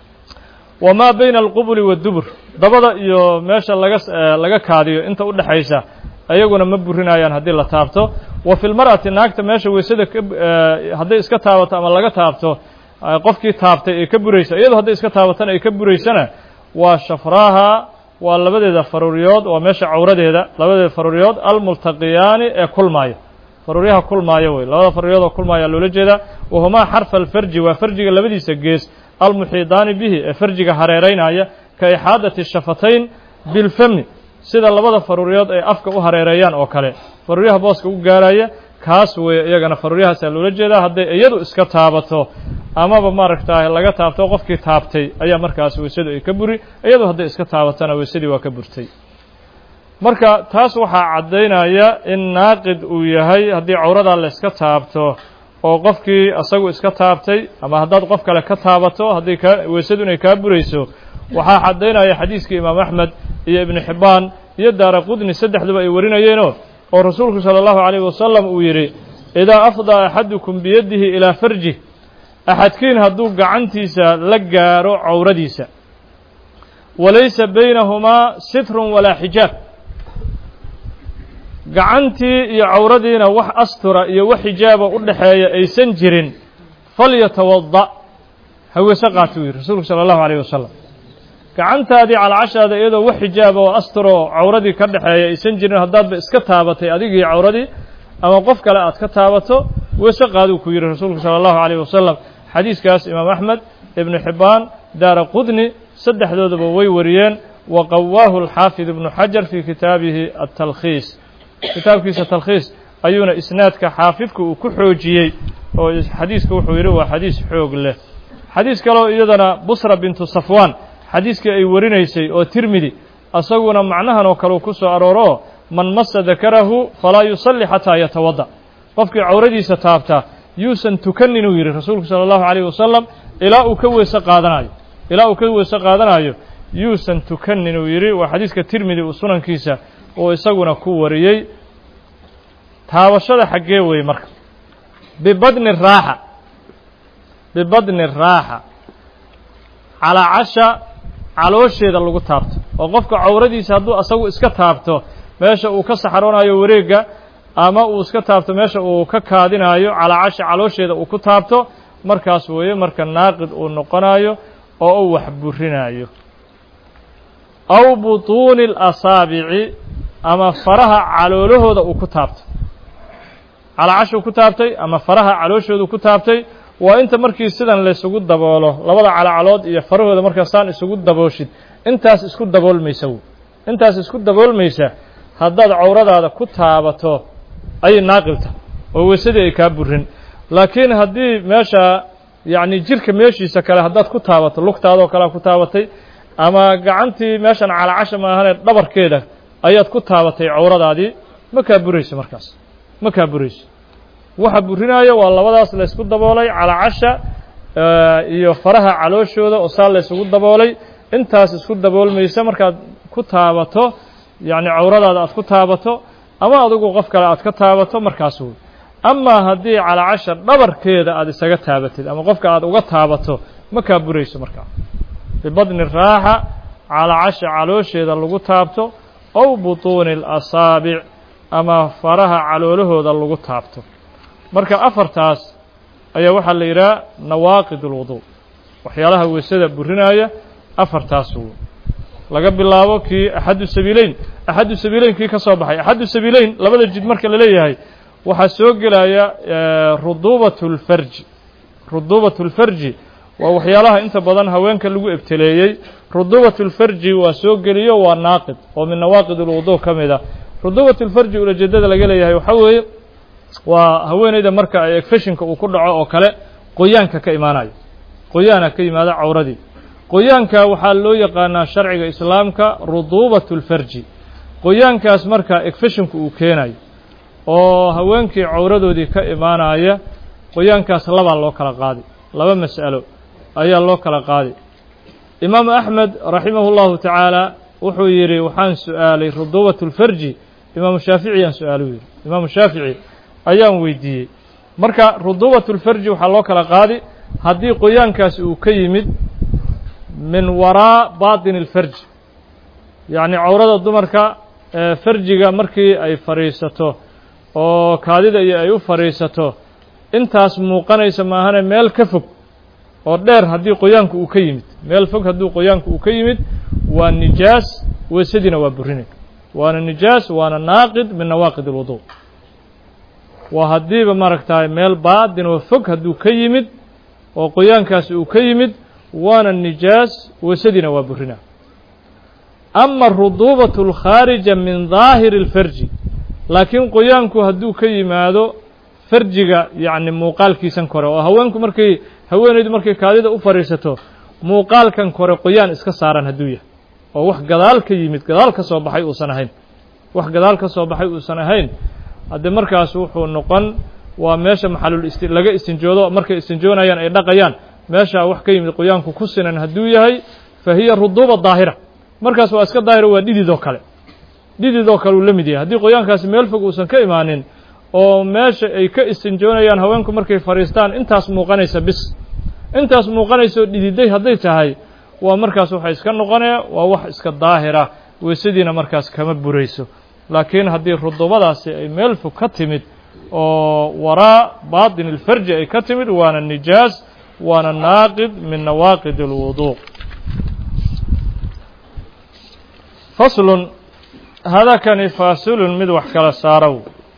wamaa bayna alqubuli waddubur dabada iyo meesha laga laga kaadiyo inta u dhexaysa iyaguna ma burinayaan haddii la taabto wa fi lmar'ati naagta meesha weysada hadday iska taabato ama laga taabto qofkii taabtay ay ka buraysa iyadu hadday iska taabatana ay ka buraysana waa shafraaha waa labadeeda faruuryood waa meesha cawradeeda labadeeda faruuryood almultaqiyaani ee kulmaaya faruuryaha kulmaaya wey labada faruuryood oo kulmaaya loola jeedaa wahumaa xarfa alfarji waa farjiga labadiisa gees almuxiidaani bihi ee farjiga hareeraynaya ka ixaadati shafatayn bilfami sida labada faruuryood ay afka u hareereeyaan oo kale faruuryaha booska u gaaraya kaas weeye iyagana faruuryahaasaa loola jeedaa hadday iyadu iska taabato amaba maaragtaa laga taabto qofkii taabtay ayaa markaas weysadu ay ka buri iyadu hadday iska taabatona weysadii waa ka burtay marka taas waxaa caddaynaya in naaqid uu yahay haddii cawradaa la iska taabto oo qofkii isagu iska taabtay ama haddaad qof kale ka taabato haddii kaa weysadu inay kaa burayso waxaa caddaynaya xadiiskii imaam axmed iyo ibnu xibbaan iyo daara qudni saddexduba ay warinayeenoo oo rasuulku sala allahu calayhi wasalam uu yidhi idaa afdaa axadukum biyadihi ilaa farjih axadkiin hadduu gacantiisa la gaaro cawradiisa walaysa baynahumaa sitrun walaa xijaab gacantii iyo cawradiina wax astura iyo wax xijaaba u dhexeeya aysan jirin falyatawada ha weyse qaato u yidhi rasuulku sala allahu alayh wasalam gacantaadii calacashaada iyadoo wax xijaaba oo astura oo cawradii ka dhexeeya aysan jirin haddaadba iska taabatay adigii cawradii ama qof kale aad ka taabato weyse qaaduu ku yidhi rasuulku sala allahu alayh wasalam xadiiskaas imaam axmed ibnu xibbaan daara qudni saddexdoodaba way wariyeen wa qawaahu alxaafid ibnu xajar fii kitaabihi atalkhiis kitaabkiisa talkhiis ayuuna isnaadka xaafidku uu ku xoojiyey oo xadiiska wuxuu yidhi waa xadiis xoog leh xadiis kaleo iyadana busra bintu safwaan xadiiskii ay warinaysay oo tirmidi isaguna macnahan oo kale uu ku soo arooro man masa dakarahu falaa yusalli xataa yatawadda qofkii cawradiisa taabta yuusan tukanin uu yidhi rasuulku sala allahu calayh wasalam ilaa uu ka weyse qaadanayo ilaa uu ka weyse qaadanayo yuusan tukanin uu yidhi waa xadiiska tirmidi uu sunankiisa uu isaguna ku wariyey taabashada xaggee weeye marka bibadni raaxa bibadni raaxa calaacasha caloosheeda lagu taabto oo qofka cawradiisa hadduu asagu iska taabto meesha uu ka saxaroonayo wareegga ama uu iska taabto meesha uu ka kaadinayo calaacasha caloosheeda uu ku taabto markaas weeye marka naaqid uu noqonayo oo uu wax burinayo aw butuuni اlasaabici ama faraha caloolahooda uu ku taabto calaacashuu ku taabtay ama faraha calooshoodu ku taabtay waa inta markii sidan laysugu daboolo labada calacalood iyo farahooda markaasaan isugu dabooshid intaas isku daboolmaysa w intaas isku daboolmaysa haddaad cawradaada ku taabato ayay naaqilta oo weysadii ay kaa burin laakiin haddii meesha yacni jirka meeshiisa kale haddaad ku taabato lugtaadoo kalea ku taabatay ama gacantii meeshan calacasha maahane dhabarkeeda ayaad ku taabatay cawradaadii ma kaa burayso markaas ma kaa burayso waxa burinaayo waa labadaas laysku daboolay calacasha iyo faraha calooshooda oo saa laysugu daboolay intaas isku daboolmaysa markaad ku taabato yacni cawradaada aad ku taabato ama adigu qof kale aad ka taabato markaas wey amaa haddii calacasha dhabarkeeda aad isaga taabatid ama qofka aad uga taabato ma kaa burayso markaa bibadni raaxa calacasha caloosheeda lagu taabto ow butuuni اlasaabic ama faraha caloolahooda lagu taabto marka afartaas ayaa waxaa la yidhaha nawaaqid اlwudu waxyaalaha weysada burinaya afartaas w laga bilaabo kii axadu sabiileyn axadu sabiileyn kii ka soo baxay axadu sabiileyn labada jid marka la leeyahay waxaa soo gelaya ruduubat اlfarji ruduubat اlfarji waa waxyaalaha inta badan haweenka lagu ebteleeyey ruduubat اlfarji waa soo geliyo waa naaqid oo min nawaaqid اlwudu ka mid a ruduubat اlfarji ulajeedada laga leeyahay waxaa weeye waa haweeneyda marka ay egfeshinka uu ku dhaco oo kale qoyaanka ka imaanayo qoyaana ka yimaada cawradii qoyaanka waxaa loo yaqaanaa sharciga islaamka ruduubat اlfarji qoyaankaas marka egfeshinku uu keenayo oo haweenkii cawradoodii ka imaanaya qoyaankaas labaa loo kala qaadi laba mas'alo ayaa loo kala qaadi imaamu axmed raximahu اllahu tacaala wuxuu yidhi waxaan su'aalay ruduubat اlfarji imaamu shaafici aan su-aalo yidhi imaamu shaafici ayaan weydiiyey marka ruduubat اlfarji waxaa loo kala qaadi haddii qoyaankaasi uu ka yimid min waraa baطin اlfarji yacni cawrada dumarka farjiga markii ay fadhiisato oo kaadida iyo ay u fadhiisato intaas muuqanaysa maahane meel ka fog oo dheer haddii qoyaanku uu ka yimid meel fog haddii qoyaanku uu ka yimid waa nijaas weysadiina waa burinay waana nijaas waana naaqid min nawaaqid اlwudu waa haddiiba maaragtahay meel baadin oo fog hadduu ka yimid oo qoyaankaasi uu ka yimid waana nijaas weysadiina waa burina ama ruduubat اlkhaarija min daahiri اlfarji laakiin qoyaanku hadduu ka yimaado farjiga yacni muuqaalkiisan kore oo haweenku markay haweenaydu markay kaadida u fadhiisato muuqaalkan kore qoyaan iska saaran hadduu yahay oo wax gadaal ka yimid gadaal ka soo baxay uusan ahayn wax gadaal ka soo baxay uusan ahayn haddee markaas wuxuu noqon waa meesha maxalul isti laga istinjoodo markay istinjoonayaan ay dhaqayaan meeshaa wax ka yimid qoyaanku ku sinan hadduu yahay fa hiya ruduuba daahira markaas waa iska daahira waa dhididoo kale dhididoo kale uu la mid yahay haddii qoyaankaasi meel fog uusan ka imaanin oo meesha ay ka istinjoonayaan haweenku markay fadhiistaan intaas muuqanaysa bis intaas muuqanaysoo dhididay hadday tahay waa markaas waxa iska noqonaya waa wax iska daahira weysadiina markaas kama burayso laakiin haddii rudubadaasi ay meel fog ka timid oo waraa baatin ilfarji ay ka timid waana nijaas waana naaqid min nawaaqid اlwuduuq faslun hadakani faasilun mid wax kala saarow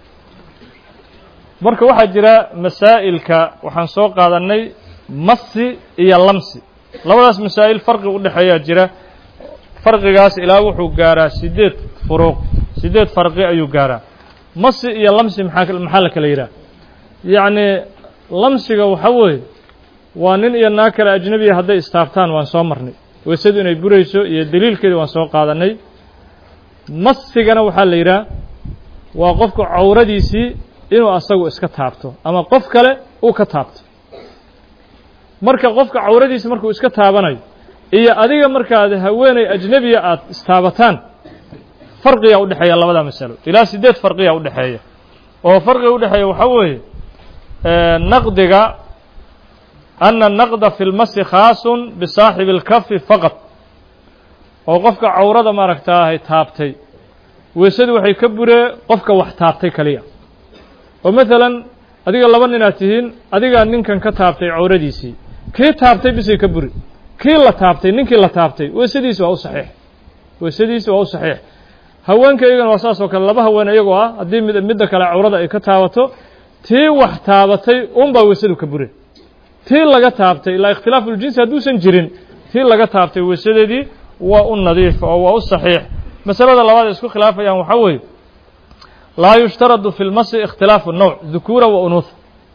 marka waxaa jira masaa'ilka waxaan soo qaadannay masi iyo lamsi labadaas masaa'il farqi u dhexeeyaa jira farqigaas ilaa wuxuu gaaraa siddeed furuuq siddeed farqi ayuu gaaraa masi iyo lamsi maxaa maxaa la kala yidhaha yacni lamsiga waxa weeye waa nin iyo naag kale ajnebiya hadday istaabtaan waan soo marnay weysadu inay burayso iyo deliilkeeda waan soo qaadanay masigana waxaa la yidhaha waa qofku cawradiisii inuu asagu iska taabto ama qof kale uu ka taabto marka qofka cawradiisi markuu iska taabanayo iyo adiga markaad haweeney ajnebiya aad istaabataan farqiyaa u dhexeeya labada masalo ilaa siddeed farqiyaa u dhexeeya oo farqiga u dhexeeya waxaa weeye naqdiga ana naqda fi lmasi khaasun bisaaxibi اlkafi faqad oo qofka cawrada maaragtaahay taabtay weysadu waxay ka buree qofka wax taabtay kaliya oo maalan adiga laba ninaad tihiin adigaa ninkan ka taabtay cawradiisii kii taabtay bisay ka buri kii la taabtay ninkii la taabtay weysadiisi waa u saxiix weysadiisi waa u saxiix haweenka iyagana waa saas oo kale laba haween iyagoo ah haddii mid midda kale cawrada ay ka taabato tii wax taabatay unbaa weysadu ka bure tii laga taabtay ilaa ikhtilaafu ljinsi hadduusan jirin tii laga taabtay weysadeedii waa u nadiif oo waa u saxiix masalada labaad ay isku khilaafayaan waxaa weeye laa yushtaradu fi lmasi ikhtilaafu nawc dukuura wa unuuha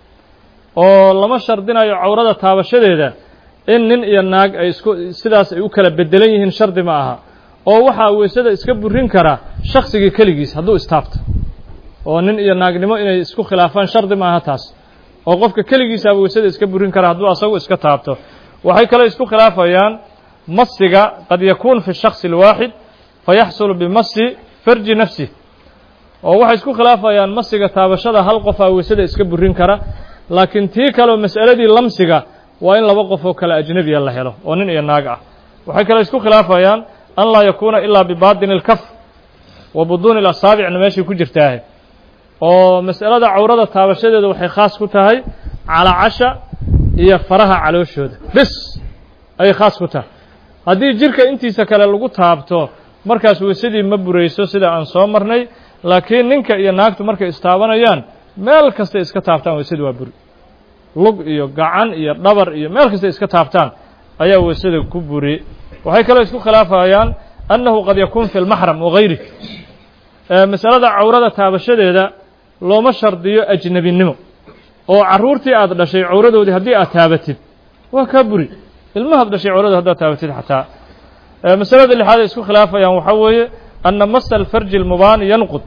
oo lama shardinayo cawrada taabashadeeda in nin iyo naag ay isku sidaas ay u kala bedelan yihiin shardi ma aha oo waxaa weysada iska burin karaa shaksigii keligiis hadduu istaabto oo nin iyo naagnimo inay isku khilaafaan shardi ma aha taas oo qofka keligiisaaba weysada iska burin karaa hadduu asagu iska taabto waxay kale isku khilaafayaan masiga qad yakuun fi shaksi اlwaaxid fayaxsulu bimasi farji nafsih oo waxay isku khilaafayaan masiga taabashada hal qofaa weysada iska burin kara laakiin tii kaleo mas'aladii lamsiga waa in laba qof oo kale ajnebiya la helo oo nin iyo naag ah waxay kale isku khilaafayaan an laa yakuuna ilaa bibaatini اlkaf wa buduuni اlasaabicna meeshay ku jirtaahe oo mas'alada cawrada taabashadeeda waxay khaas ku tahay calacasha iyo faraha calooshooda bis ayay khaas ku tahay haddii jirka intiisa kale lagu taabto markaas weysadii ma burayso sida aan soo marnay laakiin ninka iyo naagtu markay istaabanayaan meel kastay iska taabtaan weysadii waa buri lug iyo gacan iyo dhabar iyo meel kastay iska taabtaan ayaa weysada ku buri waxay kaloo isku khilaafayaan annahu qad yakuun fi lmaxram wagayri masalada cawrada taabashadeeda looma shardiyo ajnebinimo oo carruurtii aad dhashay cawradoodii haddii aad taabatid waa kaa buri ilmahaad dhashay cawrada haddaad taabatid xataa masalada lixaad ay isku khilaafayaan waxaa weeye anna masa alfarji almubaani yanqud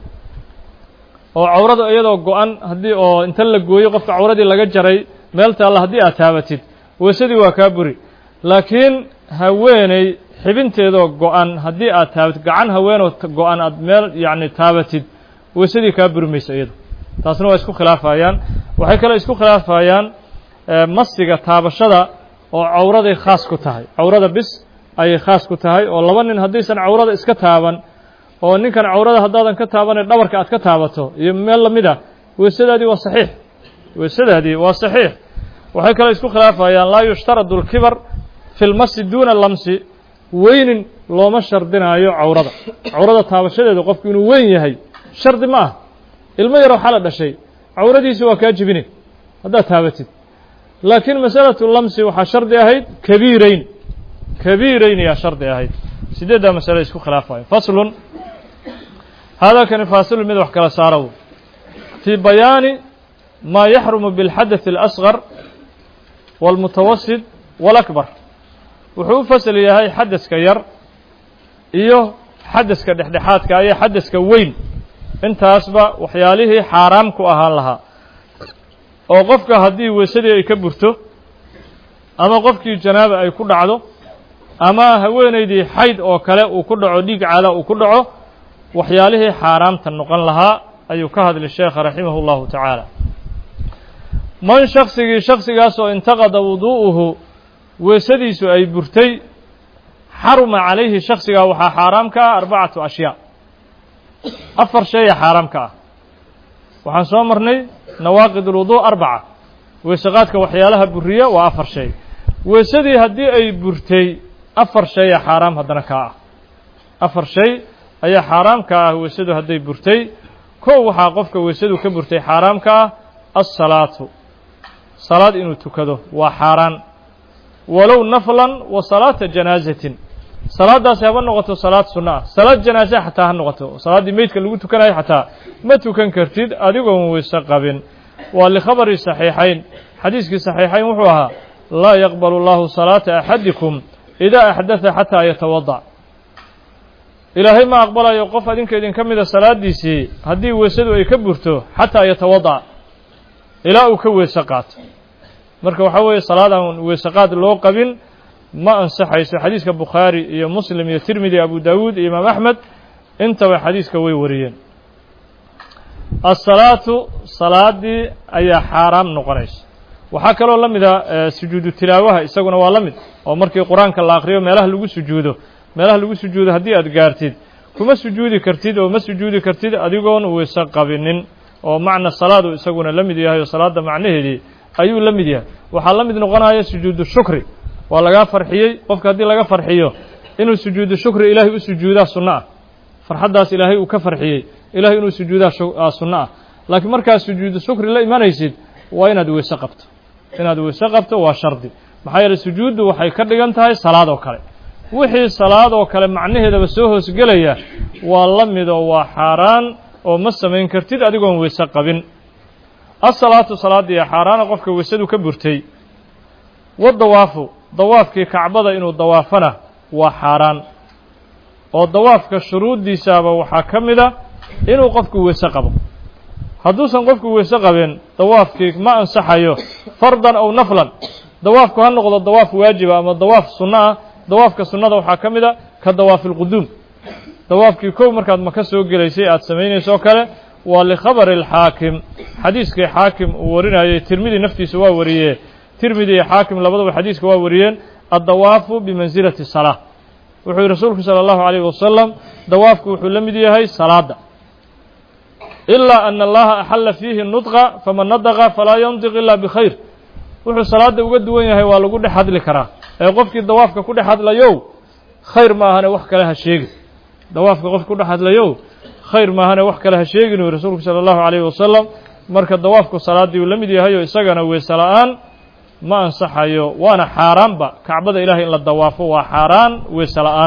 oo cawrada iyadoo go-an haddii oo inta la gooyo qofka cawradii laga jaray meel taalla haddii aad taabatid weysadii waa kaa buri laakiin haweeney xibinteedoo go-an haddii aad taabatid gacan haweenoo go-an aad meel yacni taabatid weysadii kaa buri mayso iyado taasna waa isku khilaafayaan waxay kaloo isku khilaafayaan masiga taabashada oo cawraday khaas ku tahay cawrada bis ayay khaas ku tahay oo laba nin haddaysan cawrada iska taaban oo ninkan cawrada haddaadan ka taabanay dhabarka aad ka taabato iyo meel lamid ah weysadaadii waa saxiix weysadaadii waa saxiix waxay kaloo isku khilaafayaan laa yushtaradu alkibar fi lmasi duuna lamsi weynin looma shardinaayo cawrada cawrada taabashadeeda qofku inuu weyn yahay shardi ma ah ilmo yar waxaa la dhashay cawradiisi waa kaa jibine haddaad taabatid laakiin masalatu lamsi waxaa shardi ahayd kabiirayn kabiirayn ayaa shardi ahayd sideeddaa masale isku khilaafayo faslun haadaa kani faasilun mid wax kala saara fii bayaani maa yaxrumu biاlxadaث اlasغar wاlmutawasit wاlakbar wuxuu u fasal yahay xadaska yar iyo xadaska dhexdhexaadka iyo xadaska weyn intaasba waxyaalihii xaaraam ku ahaan lahaa oo qofka haddii weysadii ay ka burto ama qofkii janaaba ay ku dhacdo ama haweenaydii xayd oo kale uu ku dhaco dhiig caala uu ku dhaco waxyaalihii xaaraamta noqon lahaa ayuu ka hadlay sheekha raximah اllahu tacaala man shaksigii shaksigaasoo intaqada wuduu'uhu weesadiisu ay burtay xaruma calayhi shaksigaa waxaa xaaraam ka ah arbacatu ashyaa afar shaya xaaraam ka ah waxaan soo marnay nawaaqid ulwuduu arbaca weesaqaadka waxyaalaha buriya waa afar shay weesadii haddii ay burtay afar shaya xaaraam haddana kaa ah afar shay ayaa xaaraam ka ah weesadu hadday burtay kow waxaa qofka weesadu ka burtay xaaraam ka ah alsalaatu salaad inuu tukado waa xaaraan walow naflan wa salaata janaazatin salaaddaasi haba noqoto salaad sunno ah salaad janaasa xataa ha noqoto salaaddii meydka lagu tukanayo xataa ma tukan kartid adigoon weyse qabin waa likhabari saxiixayn xadiiskii saxiixayn wuxuu ahaa laa yaqbalu allahu salaata axadikum idaa axdatha xataa yatawadac ilaahay ma aqbalayo qof adinka idinka mida salaaddiisii haddii weysadu ay ka burto xataa yatawadac ilaa uu ka weyse qaato marka waxaa weeye salaadaan weysaqaad loo qabin ma ansaxayso xadiiska bukhaari iyo muslim iyo tirmidi abu dawuud iyo imaam axmed intaba xadiiska way wariyeen asalaatu salaaddii ayaa xaaraam noqonaysa waxaa kaloo la mida sujuudu tilaawaha isaguna waa la mid oo markii qur-aanka la akriyo meelaha lagu sujuudo meelaha lagu sujuudo haddii aad gaartid kuma sujuudi kartid oo ma sujuudi kartid adigoon weyse qabinin oo macna salaadu isaguna la mid yahay oo salaadda macnaheedii ayuu la mid yahay waxaa la mid noqonaya sujuudu shukri waa lagaa farxiyey qofka haddii laga farxiyo inuu sujuudu shukri ilaahay u sujuudaa sunno ah farxaddaas ilaahay uu ka farxiyey ilahay inuu sujuudaa sunno ah laakiin markaad sujuudu shukri la imanaysid waa inaad weyse qabto inaad weyse qabto waa shardi maxaa yeeley sujuuddu waxay ka dhigan tahay salaad oo kale wixii salaad oo kale macnaheedaba soo hoosgelaya waa la midoo waa xaaraan oo ma samayn kartid adigoon weyse qabin asalaatu salaaddii xaaraana qofka weysadu ka burtay wadawaafu dawaafkii kacbada inuu dawaafana waa xaaraan oo dawaafka shuruuddiisaaba waxaa ka mid a inuu qofku weyse qabo hadduusan qofku weyse qabin dawaafkii ma ansaxayo fardan aw naflan dawaafku ha noqdo dawaaf waajiba ama dawaaf sunno ah dawaafka sunnada waxaa ka mid a ka dawaafi lquduum dawaafkii kow markaad maka soo gelaysay aad samaynaysoo kale waa likhabari alxaakim xadiiskii xaakim uu warinayay tirmidi naftiisa waa wariyee tirmidi iyo xaakim labadaba xadiiska waa wariyeen addawaafu bimansilati salaa wuxuu yihi rasuulku sala allahu calayhi wasalam dawaafku wuxuu la mid yahay salaadda ilaa ana allaha axalla fiihi nudqa faman nadaqa falaa yandiq ila bikhayr wuxuu salaadda uga duwan yahay waa lagu dhex hadli karaa ee qofkii dawaafka ku dhex hadlayow khayr maahane wax kale ha sheegin dawaafka qofki ku dhex hadlayow khayr maahane wax kale ha sheegin uu rasuulku sala allahu calayhi wasalam marka dawaafku salaaddii uu la mid yahay oo isagana weyse la-aan ma ansaxayo waana xaaraanba kacbada ilahay in la dawaafo waa xaaraan weyse la-aan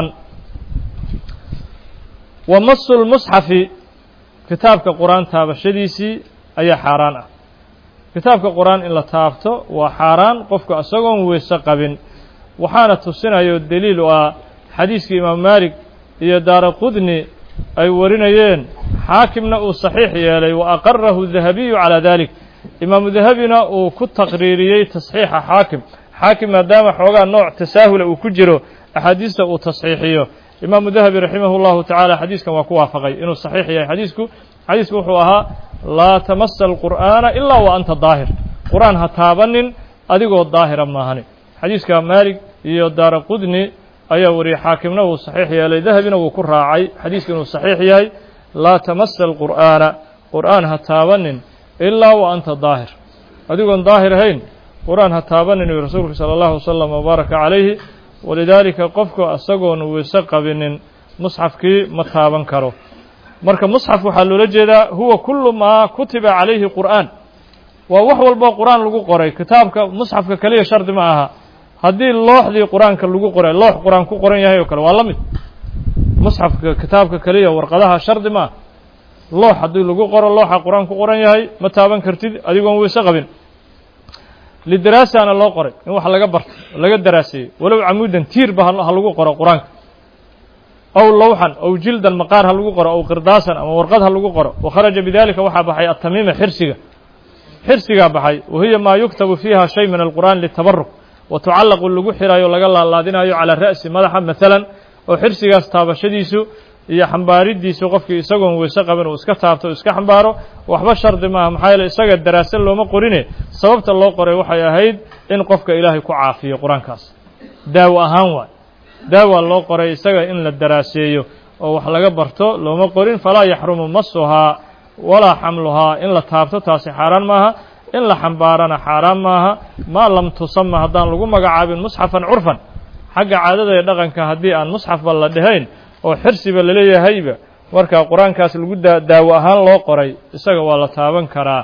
wa masu lmusxafi kitaabka qur-aan taabashadiisii ayaa xaaraan ah kitaabka qur-aan in la taabto waa xaaraan qofku isagoon weyse qabin waxaana tusinayo deliil u ah xadiiskii imaam maalik iyo daara qudni ay warinayeen xaakimna uu saxiix yeelay wa aqarahu dahabiyu calaa dalik imaamu dahabina uu ku taqriiriyey tasxiixa xaakim xaakim maadaama xoogaa nooc tasaahula uu ku jiro axaadiista uu tasxiixiyo imaamu dahabi raximah اllahu tacaala xadiiskan waa ku waafaqay inuu saxiix yahay xadiisku xadiisku wuxuu ahaa laa tamasa alqur'aana ilaa wa anta daahir qur-aan ha taabanin adigoo daahira maahani xadiiska maalig iyo daara qudni ayaa wariyey xaakimna wuu saxiix yeelay dahabina wuu ku raacay xadiisku inuu saxiix yahay laa tamasa alqur'aana qur'aan ha taabanin ilaa wa anta daahir adigoon daahir ahayn qur-aan ha taabanin uu rasuulku sala allahu wasalam wabaaraka calayhi walidaalika qofku isagoon weyse qabinin musxafkii ma taaban karo marka musxaf waxaa loola jeedaa huwa kullu maa kutiba calayhi qur'aan waa wax walbo qur-aan lagu qoray kitaabka musxafka keliya shardi ma aha haddii looxdii qur-aanka lagu qoray loox qur-aan ku qoran yahay oo kale waa la mid musxafka kitaabka keliya warqadaha shardi ma aha loox haddii lagu qoro looxa qur-aan ku qoran yahay ma taaban kartid adigoon weyse qabin lidaraasana loo qoray in wax laga barto laga daraaseeyo walow camuudan tiirba ha lagu qoro qur-aanka aw lawxan aw jildan maqaar ha lagu qoro aw qirdaasan ama warqad ha lagu qoro wakharaja bidalika waxaa baxay atamiima xirsiga xirsigaa baxay wahiya maa yuktabu fiiha shay min alqur'an litabaruk wa tucallaqu lagu xiraayo laga laalaadinayo calaa ra'si madaxa maalan oo xirsigaas taabashadiisu iyo xambaaridiisu qofkii isagoon weyse qabin uu iska taabto o iska xambaaro waxba shardi maaha maxaa yeele isaga daraase looma qorine sababta loo qoray waxay ahayd in qofka ilaahay ku caafiyo qur-aankaas daawo ahaan waay daawa loo qoray isaga in la daraaseeyo oo wax laga barto looma qorin falaa yaxrumu masuhaa walaa xamluhaa in la taabto taasi xaaraan maaha in la xambaarana xaaraan maaha maa lam tusama haddaan lagu magacaabin musxafan curfan xagga caadada ee dhaqanka haddii aan musxafba la dhehayn oo xirsiba laleeyahayba marka qur-aankaas lagu daawo ahaan loo qoray isaga waa la taaban karaa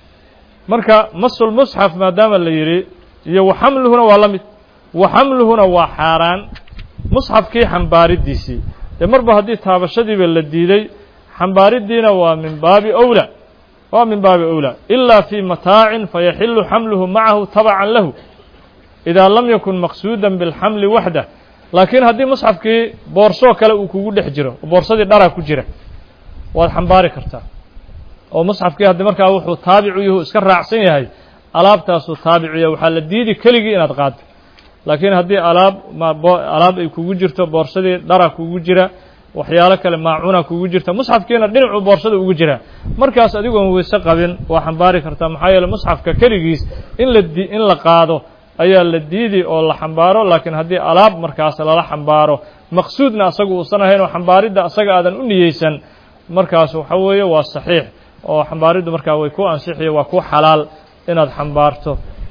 marka masul musxaf maadaama la yidhi iyo waxamluhuna waa la mid waxamluhuna waa xaaraan musxafkii xambaaridiisii dee marba haddii taabashadiiba la diiday xambaaridiina waa min baabi owla waa min baabi owla ilaa fii mataacin fayaxilu xamluhu macahu tabacan lahu idaa lam yakun maqsuudan bilxamli waxdah laakiin haddii musxafkii boorsoo kale uu kugu dhex jiro oo boorsadii dharaa ku jira waad xambaari kartaa oo musxafkii haddii markaa wuxuu taabicu yahu iska raacsan yahay alaabtaasuu taabicuya waxaa la diidi keligii inaad qaado laakiin haddii alaab alaab ay kugu jirto boorsadii dhara kugu jira waxyaalo kale maacuna kugu jirta musxafkiina dhinacuu boorsada ugu jiraa markaas adigoon weyse qabin waa xambaari kartaa maxaa yeele musxafka keligiis in la di in la qaado ayaa la diidi oo la xambaaro laakiin haddii alaab markaas lala xambaaro maqsuudna asaga uusan ahayn oo xambaaridda asaga aadan u niyeysan markaas waxa weeye waa saxiix oo xambaariddu markaa way ku ansixiyo waa ku xalaal inaad xambaarto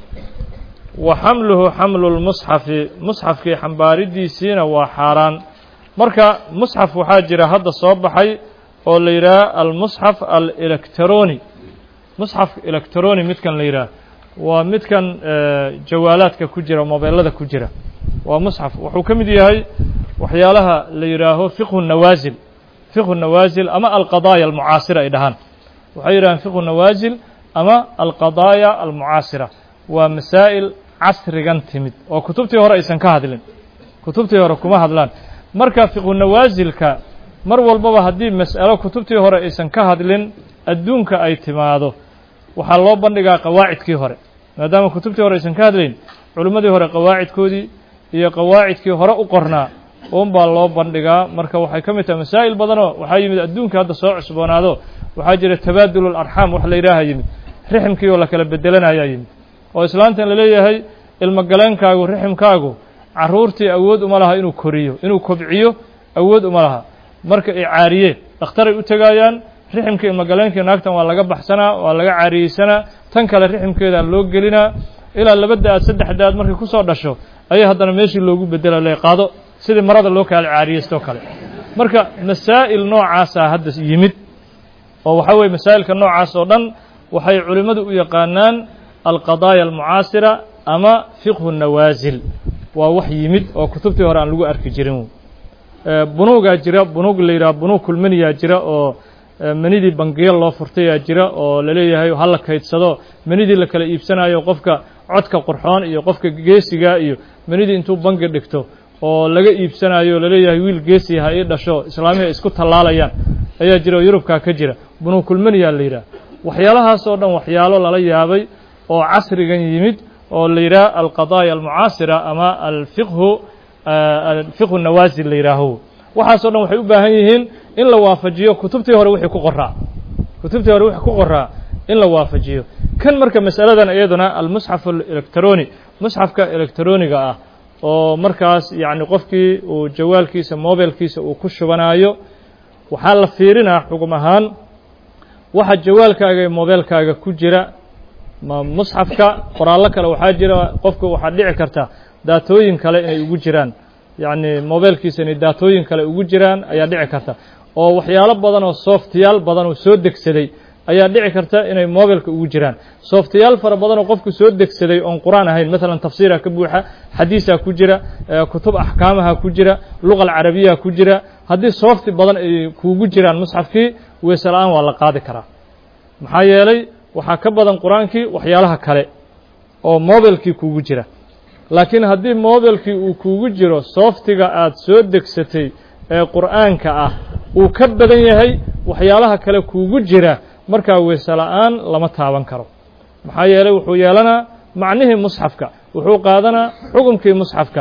wa xamluhu xamlu lmusxafi musxafkii xambaaridiisiina waa xaaraan marka musxaf waxaa jira hadda soo baxay oo la yidhaha almusxaf alectroni musxaf electroni midkan la yidhaha waa midkan jawaalaadka ku jira mobeelada ku jira waa musxaf wuxuu ka mid yahay waxyaalaha la yidhaaho fiqhu nawaasil fiqhu nawaasil ama alqadaaya almucaasira ay dhahaan waxay yidhahaan fiqhu nawaasil ama alqadaaya almucaasira waa masaa'il casrigan timid oo kutubtii hore aysan ka hadlin kutubtii hore kuma hadlaan marka fiqhu nawaasilka mar walbaba haddii mas'alo kutubtii hore aysan ka hadlin adduunka ay timaado waxaa loo bandhigaa qawaacidkii hore maadaama kutubtii hore aysan ka hadlayn culimmadii hore qawaacidkoodii iyo qawaacidkii hore u qornaa un baa loo bandhigaa marka waxay ka mid tahay masaa'il badanoo waxaa yimid adduunka hadda soo cusboonaado waxaa jira tabaadul alarxaam wax la yidhaaha yimid riximkii oo la kala bedelanayaa yimid oo islaantan laleeyahay ilmogaleenkaagu riximkaagu carruurtii awood uma laha inuu koriyo inuu kobciyo awood uma laha marka ay caariyeen dhakhtaray u tegaayaan riximka ilmogaleenkii naagtan waa laga baxsanaa waa laga caariyeysanaa tan kale riximkeedaa loo gelinaa ilaa laba da-aad saddex da-aad markay kusoo dhasho ayaa haddana meeshii loogu bedela le qaado sidii marada loo kala caariyeystoo kale marka masaa'il noocaasaa hadda yimid oo waxaa weye masaa'ilka noocaas oo dhan waxay culimmadu u yaqaanaan alqadaaya almucaasira ama fiqhu nawaasil waa wax yimid oo kutubtii hore aan lagu arki jirin bunuugaa jira bunuug la yidhaha bunuug kulmaniyaa jira oo manidii bangiyo loo furtayaa jira oo laleeyahay hala kaydsado manidii la kala iibsanayo qofka codka qurxoon iyo qofka geesiga iyo manidii intuu bangi dhigto oo laga iibsanayo laleeyahay wiil geesi ha ii dhasho islaamihi ay isku tallaalayaan ayaa jira oo yurubkaa ka jira bunuug kulmaniyaa la yidhaha waxyaalahaas oo dhan waxyaalo lala yaabay oo casrigan yimid oo la yidhaha alqadaaya almucaasira ama alfiqhu alfiqhu nawaasil la yidhaaho waxaasoo dhan waxay u baahan yihiin in la waafajiyo kutubtii hore wixii ku qoraa kutubtii hore wixii ku qoraa in la waafajiyo kan marka masaladan iyaduna almusxaf alectroni musxafka electroniga ah oo markaas yacni qofkii uu jawaalkiisa mobilkiisa uu ku shubanaayo waxaa la fiirinaa xugum ahaan waxa jawaalkaaga iyo mobilkaaga ku jira ma musxafka qoraallo kale waxaa jira qofku waxaa dhici karta daatooyin kale inay ugu jiraan yacni mobilkiisa inay daatooyin kale ugu jiraan ayaa dhici karta oo waxyaalo badan oo softyaal badan oo soo degsaday ayaa dhici karta inay mobilka ugu jiraan softyaal fara badan oo qofku soo degsaday oon qur-aan ahayn masalan tafsiira ka buuxa xadiisaa ku jira kutub axkaamaha ku jira luqa alcarabiya ku jira haddii softi badan ay kuugu jiraan musxafkii weese la-aan waa la qaadi karaa maxaa yeelay waxaa ka badan qur-aankii waxyaalaha kale oo mobilkii kuugu jira laakiin haddii mobilkii uu kuugu jiro sooftiga aad soo degsatay ee qur'aanka ah uu ka badan yahay waxyaalaha kale kuugu jira markaa weese la-aan lama taaban karo maxaa yeelay wuxuu yeelanaa macnihii musxafka wuxuu qaadanaa xukumkii musxafka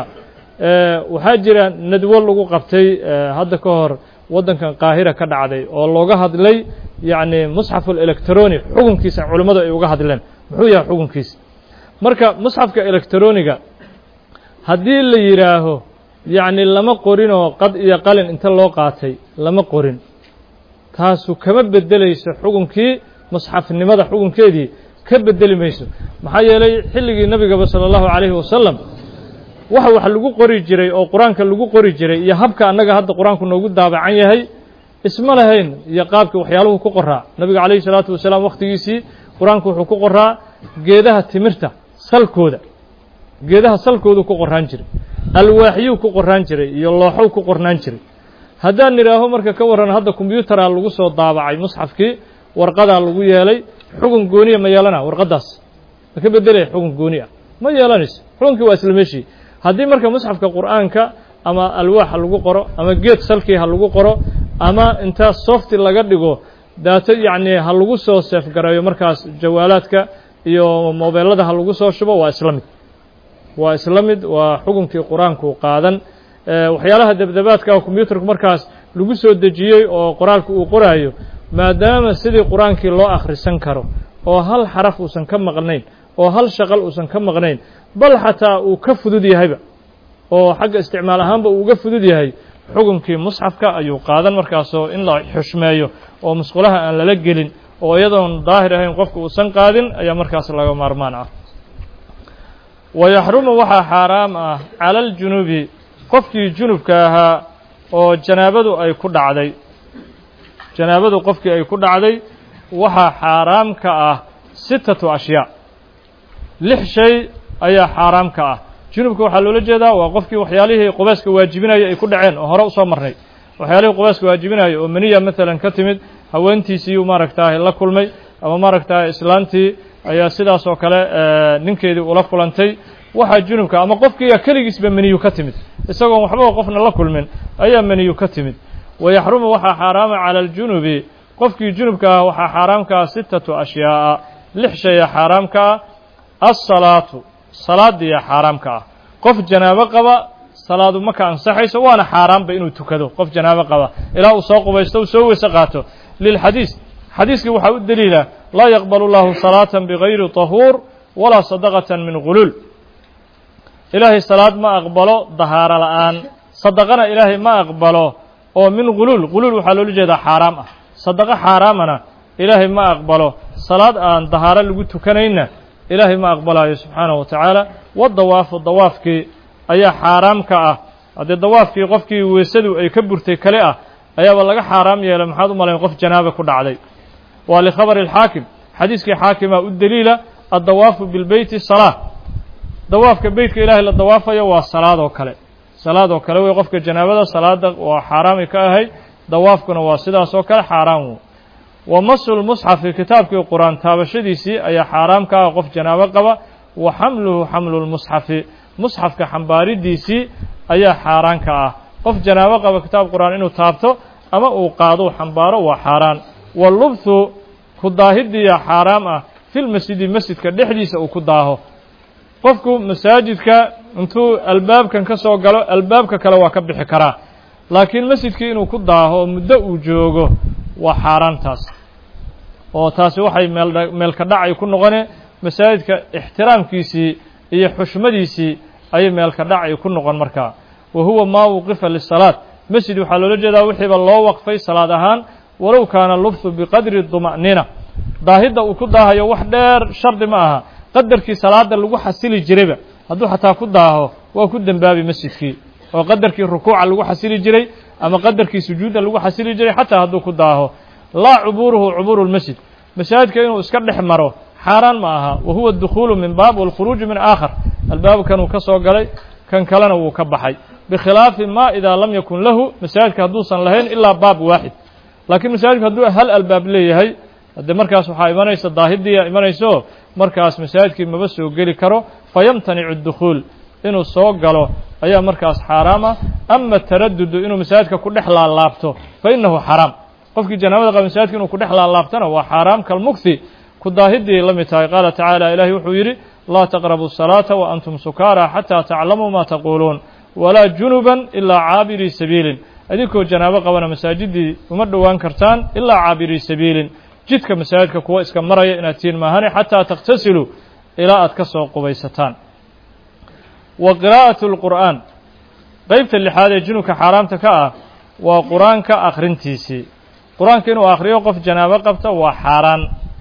waxaa jira nadwo lagu qabtay hadda ka hor waddankan qaahira ka dhacday oo looga hadlay yacni musxaf electronic xukunkiisa culimmadu ay uga hadleen muxuu yahay xukunkiisa marka musxafka electroniga haddii la yidhaaho yacni lama qorinoo qad iyo qalin inta loo qaatay lama qorin taasu kama beddelayso xukunkii musxafnimada xukunkeedii ka beddeli mayso maxaa yeelay xilligii nebigaba sala allahu calayhi wasalam waxa wax lagu qori jiray oo qur-aanka lagu qori jiray iyo habka annaga hadda qur-aanku noogu daabacan yahay isma lahayn iyo qaabkii waxyaaluhu ku qoraa nebiga calayhi salaatu wasalaam wakhtigiisii qur-aanku wuxuu ku qoraa geedaha timirta salkooda geedaha salkoodu ku qoraan jiray alwaaxyuu ku qoraan jiray iyo looxow ku qornaan jiray haddaan nidhaaho marka ka warran hadda kombyuutaraa lagu soo daabacay musxafkii warqadaa lagu yeelay xukun gooniya ma yeelana warqaddaas ma ka beddelaya xukun gooni ah ma yeelanayso xukunkii waa isla meeshii haddii marka musxafka qur'aanka ama alwaax ha lagu qoro ama geed salkii ha lagu qoro ama intaa softi laga dhigo daato yacni ha lagu soo seefgareeyo markaas jawaalaadka iyo mobeelada ha lagu soo shubo waa isla mid waa isla mid waa xukunkii qur-aanku qaadan waxyaalaha debdebaadka kombyuutarku markaas lagu soo dejiyey oo qoraalka uu qoraayo maadaama sidii qur-aankii loo akhrisan karo oo hal xaraf uusan ka maqnayn oo hal shaqal uusan ka maqnayn bal xataa uu ka fudud yahayba oo xagga isticmaal ahaanba uu uga fudud yahay xukunkii musxafka ayuu qaadan markaasoo in la xushmeeyo oo musqulaha aan lala gelin oo iyadoon daahir ahayn qofka uusan qaadin ayaa markaas laga maarmaan ah wayaxrumu waxaa xaaraam ah cala aljunubi qofkii junubka ahaa oo janaabadu ay ku dhacday janaabadu qofkii ay ku dhacday waxaa xaaraam ka ah sittatu ashyaa lix shay ayaa xaaraam ka ah junubka waxaa loola jeedaa waa qofkii waxyaalihii qubeyska waajibinaya ay ku dhaceen oo hore usoo marnay waxyaalihii qubeyska waajibinaya oo meniya maalan ka timid haweentiisiiyuu maaragtahay la kulmay ama maaragtahay islaantii ayaa sidaas oo kale ninkeedii ula kulantay waxaa junubka ama qofkiiya keligiisba meniyu ka timid isagoon waxbaba qofna la kulmin ayaa meniyu ka timid wayaxrumu waxaa xaaraama cala aljunubi qofkii junubka ah waxaa xaaraamka ah sittatu ashyaa'a lix shaya xaaraamka ah alsalaatu salaadiya xaaraamka ah qof janaabo qaba salaadu maka ansaxayso waana xaaraanba inuu tukado qof janaabo qaba ilaa uu soo qubaysto uu soo weyse qaato lilxadiis xadiiskii waxaa u deliila laa yaqbalu llahu salaatan bigayri طahuur walaa sadaqatan min guluul ilaahay salaad ma aqbalo dahaaro la'aan sadaqana ilaahay ma aqbalo oo min guluul guluul waxaa loola jeedaa xaaraam ah sadaqo xaaraamana ilaahay ma aqbalo salaad aan dahaaro lagu tukanayna ilaahay ma aqbalayo subxaanahu wa tacaala wadawaafu dawaafkii ayaa xaaraam ka ah haddii dawaafkii qofkii weysadu ay ka burtay kale ah ayaaba laga xaaraam yeelay maxaad u malayn qof janaaba ku dhacday waa likhabari alxaakim xadiiskii xaakimaa u deliila addawaafu bilbeyti salaa dawaafka beytka ilaahay la dawaafayo waa salaadoo kale salaadoo kale wey qofka janaabada salaada waa xaaraamay ka ahayd dawaafkuna waa sidaas oo kale xaaraam wey wa masu lmusxafi kitaabkii qur-aan taabashadiisii ayaa xaaraam ka ah qof janaabo qaba wa xamluhu xamlu lmusxafi musxafka xambaaridiisii ayaa xaaraan ka ah qof janaabo qaba kitaab qur-aan inuu taabto ama uu qaado xambaaro waa xaaraan walubthu ku daahidiya xaaraam ah filmasjidi masjidka dhexdiisa uu ku daaho qofku masaajidka intuu albaabkan ka soo galo albaabka kale waa ka bixi karaa laakiin masjidkii inuu ku daaho muddo uu joogo waa xaaraantaas oo taasi waxay meel meelka dhacay ku noqone masaajidka ixtiraamkiisii iyo xushmadiisii ayay meelka dhacay ku noqon markaa wa huwa maa wuqifa lisalaad masjid waxaa loola jeedaa wixiiba loo waqfay salaad ahaan walow kaana lubthu biqadri duma'nina daahidda uu ku daahayo wax dheer shardi ma aha qadarkii salaada lagu xasili jirayba hadduu xataa ku daaho waa ku dembaabi masjidkii oo qadarkii rukuuca lagu xasili jiray ama qadarkii sujuudda lagu xasili jiray xataa hadduu ku daaho laa cubuuruhu cubuuru lmasjid masaajidka inuu iska dhex maro xaaraan ma aha wa huwa adukhuulu min baab walkhuruuju min aakhar albaabkanuu ka soo galay kan kalena wuu ka baxay bikhilaafi ma idaa lam yakun lahu masaajidka hadduusan lahayn ilaa baab waaxid laakiin masaajidku hadduu hal albaab leeyahay haddee markaas waxaa imanaysa daahidiia imanayso markaas masaajidkii maba soo geli karo fayamtanicu dukhuul inuu soo galo ayaa markaas xaaraam ah ama taradudu inuu masaajidka ku dhex laalaabto fa innahu xaraam qofkii janaabada qaba masaajidka inuu ku dhex laalaabtona waa xaaraam kalmugthi ku daahidii la mid tahay qaala tacaala ilaahay wuxuu yidhi laa taqrabu الsalaata wa antum sukaara xataa taclamuu ma taquuluun walaa junuban ilaa caabirii sabiilin idinkoo janaabo qabana masaajidii uma dhowaan kartaan ilaa caabirii sabiilin jidka masaajidka kuwa iska maraya inaad tihiin maahane xataa takhtasiluu ilaa aad ka soo qubaysataan wa qiraa'aة اlqur'aan qeybta lixaad ee junubka xaaraamta ka ah waa qur-aanka akhrintiisii qur-aanka inuu akhriyo qof janaabo qabta waa xaaraan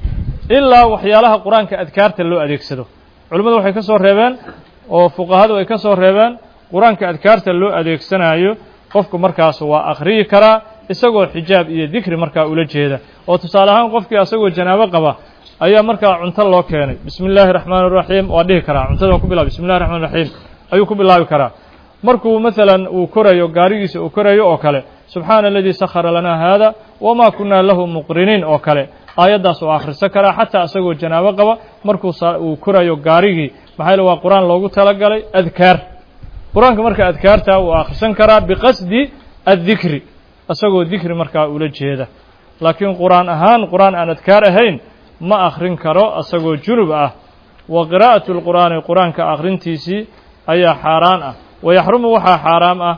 ilaa waxyaalaha qur-aanka adkaarta loo adeegsado culimmadu waxay ka soo reebeen oo fuqahadu ay ka soo reebeen qur-aanka adkaarta loo adeegsanayo qofku markaas waa akhriyi karaa isagoo xijaab iyo dikri markaa ula jeeda oo tusaale ahaan qofkii asagoo janaabo qaba ayaa markaa cunto loo keenay bismi illaahi raxmaan raxiim waa dhihi karaa cuntada waa ku bilab bismi llahi raxmaan raxiim ayuu ku bilaabi karaa markuu masalan uu korayo gaarigiisa uu korayo oo kale subxaana aladii sakhara lanaa haada wamaa kunaa lahu muqriniin oo kale aayaddaas oo akhrisan karaa xataa isagoo janaabo qaba markuu uu korayo gaarigii maxaa yaele waa qur-aan loogu talagalay adkaar qur-aanka marka adkaarta uu akhrisan karaa biqasdi addikri isagoo dikri markaa ula jeeda laakiin qur-aan ahaan qur-aan aan adkaar ahayn ma akhrin karo isagoo junub ah wa qiraa'atu lqur'aani qur-aanka akhrintiisii ayaa xaaraan ah wayaxrumu waxaa xaaraam ah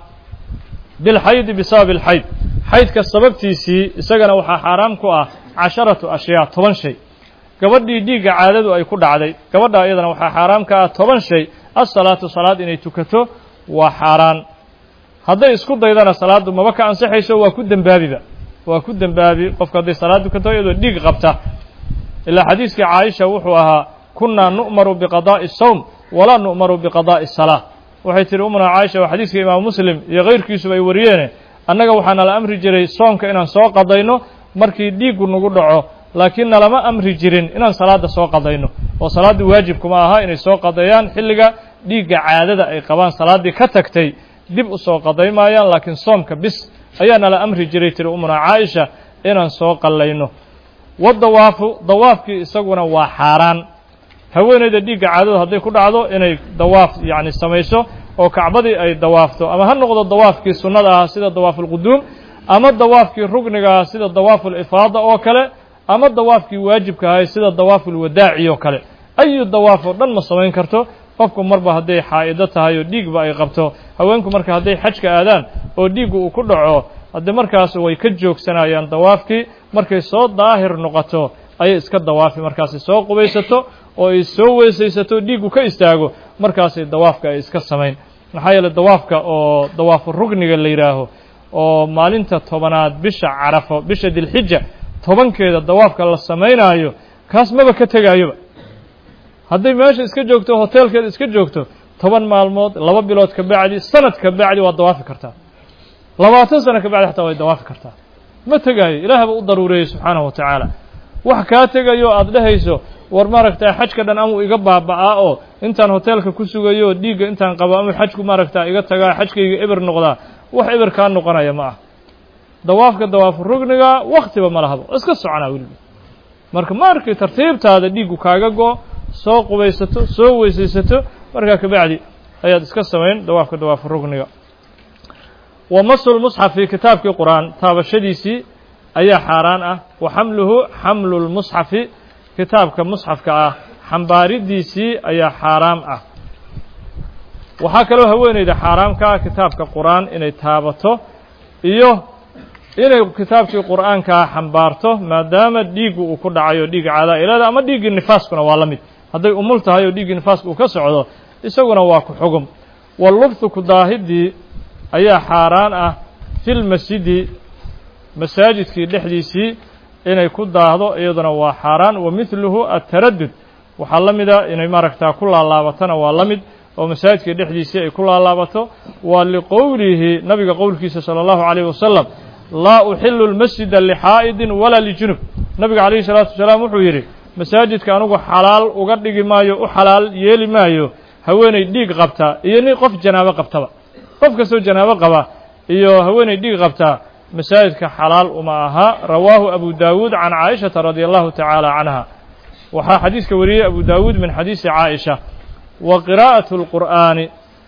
bilxaydi bisababi alxayd xaydka sababtiisii isagana waxaa xaaraam ku ah casharatu ashyaa toban shay gabadhii dhiigga caadadu ay ku dhacday gabadha iyadana waxaa xaaraam ka ah toban shay assalaatu salaad inay tukato waa xaaraan hadday isku daydana salaaddu maba ka ansixayso waa ku dembaabiba waa ku dembaabi qofku hadday salaad tukato iyadoo dhiig qabta ilaa xadiiskii caaisha wuxuu ahaa kunnaa nu'maru biqadaa'i sawm walaa nu'maru biqadaa'i salaa waxay tihi umuna caaisha waa xadiiska imaamu muslim iyo kayrkiisuba ay wariyeene annaga waxaa nala amri jiray soomka inaan soo qadayno markii dhiiggu nagu dhaco laakiin nalama amri jirin inaan salaadda soo qadayno oo salaaddii waajibkuma aha inay soo qadeeyaan xilliga dhiigga caadada ay qabaan salaaddii ka tagtay dib u soo qadaymaayaan laakiin soomka bis ayaa nala amri jiray tiri umuna caaisha inaan soo qallayno wadawaafu dawaafkii isaguna waa xaaraan haweeneyda dhiigga caadadu hadday ku dhacdo inay dawaaf yacni samayso oo kacbadii ay dawaafto ama ha noqdo dawaafkii sunnada ah sida dawaafulquduum ama dawaafkii rugniga ah sida dawaaful-ifaada oo kale ama dawaafkii waajibka ahay sida dawaafulwadaaci oo kale ayu dawaaf oo dhan ma samayn karto qofku marba hadday xaa'ido tahay oo dhiigba ay qabto haweenku marka hadday xajka aadaan oo dhiiggu uu ku dhaco haddee markaas way ka joogsanayaan dawaafkii markay soo daahir noqoto ayay iska dawaafi markaasay soo qubaysato oo ay soo weesaysato dhiiggu ka istaago markaasay dawaafka ay iska samayn maxaa yeeley dawaafka oo dawaafu rugniga la yidhaaho oo maalinta tobanaad bisha carafo bisha dilxija tobankeeda dawaafka la samaynaayo kaas maba ka tegaayoba hadday meesha iska joogto hoteelkeeda iska joogto toban maalmood laba bilood ka bacdi sanad ka bacdi waad dawaafi kartaa labaatan sano ka bacdi xataa way dawaafi kartaa ma tegaayo ilaahba u daruureeyey subxaanahu wa tacaala wax kaa tegayo aada dhehayso war maaragtaa xajka dhan amuu iga baaba'aa oo intaan hoteelka ku sugayo oo dhiigga intaan qabo amuu xajku maaragtaa iga tagaa xajkayga eber noqdaa wax eber kaa noqonaya ma ah dawaafka dawaafu rugniga waktiba ma lahabo iska soconaa weliba marka markii tartiibtaada dhiiggu kaaga go soo qubaysato soo weysaysato markaa kabacdi ayaad iska samayn dawaafka dawaafu rugniga wa masul musxafi kitaabkii qur-aan taabashadiisii ayaa xaaraan ah wa xamluhu xamlu lmusxafi kitaabka musxafka ah xambaaridiisii ayaa xaaraam ah waxaa kaloo haweeneyda xaaraamka ah kitaabka qur-aan inay taabato iyo inay kitaabkii qur'aankaa xambaarto maadaama dhiiggu uu ku dhacayo dhiigga caadaa ilaada ama dhiiggii nifaaskuna waa la mid hadday umul tahay oo dhiiggii nifaaska uu ka socdo isaguna waa ku xugum wallubthu ku daahidii ayaa xaaraan ah filmasjidi masaajidkii dhexdiisii inay ku daahdo iyaduna waa xaaraan wa midluhu ataraddud waxaa la mida inay maaragtaa ku laalaabatona waa la mid oo masaajidkii dhexdiisii ay ku laalaabato waa liqowlihi nabiga qowlkiisa sala allahu calayh wasalam laa uxilu lmasjida lixaa'idin walaa lijunub nabiga calayhi salaatu wasalaam wuxuu yidhi masaajidka anugu xalaal uga dhigi maayo u xalaal yeeli maayo haweeney dhiig qabta iyo nin qof janaabo qabtaba qof kastoo janaabo qaba iyo haweeney dhiig qabtaa masaajidka xalaal uma aha rawaahu abu daawuud can caaishata radia allahu tacaala canha waxaa xadiiska wariyey abu daawuud min xadiisi caaisha wa qiraa'atu lqur'aani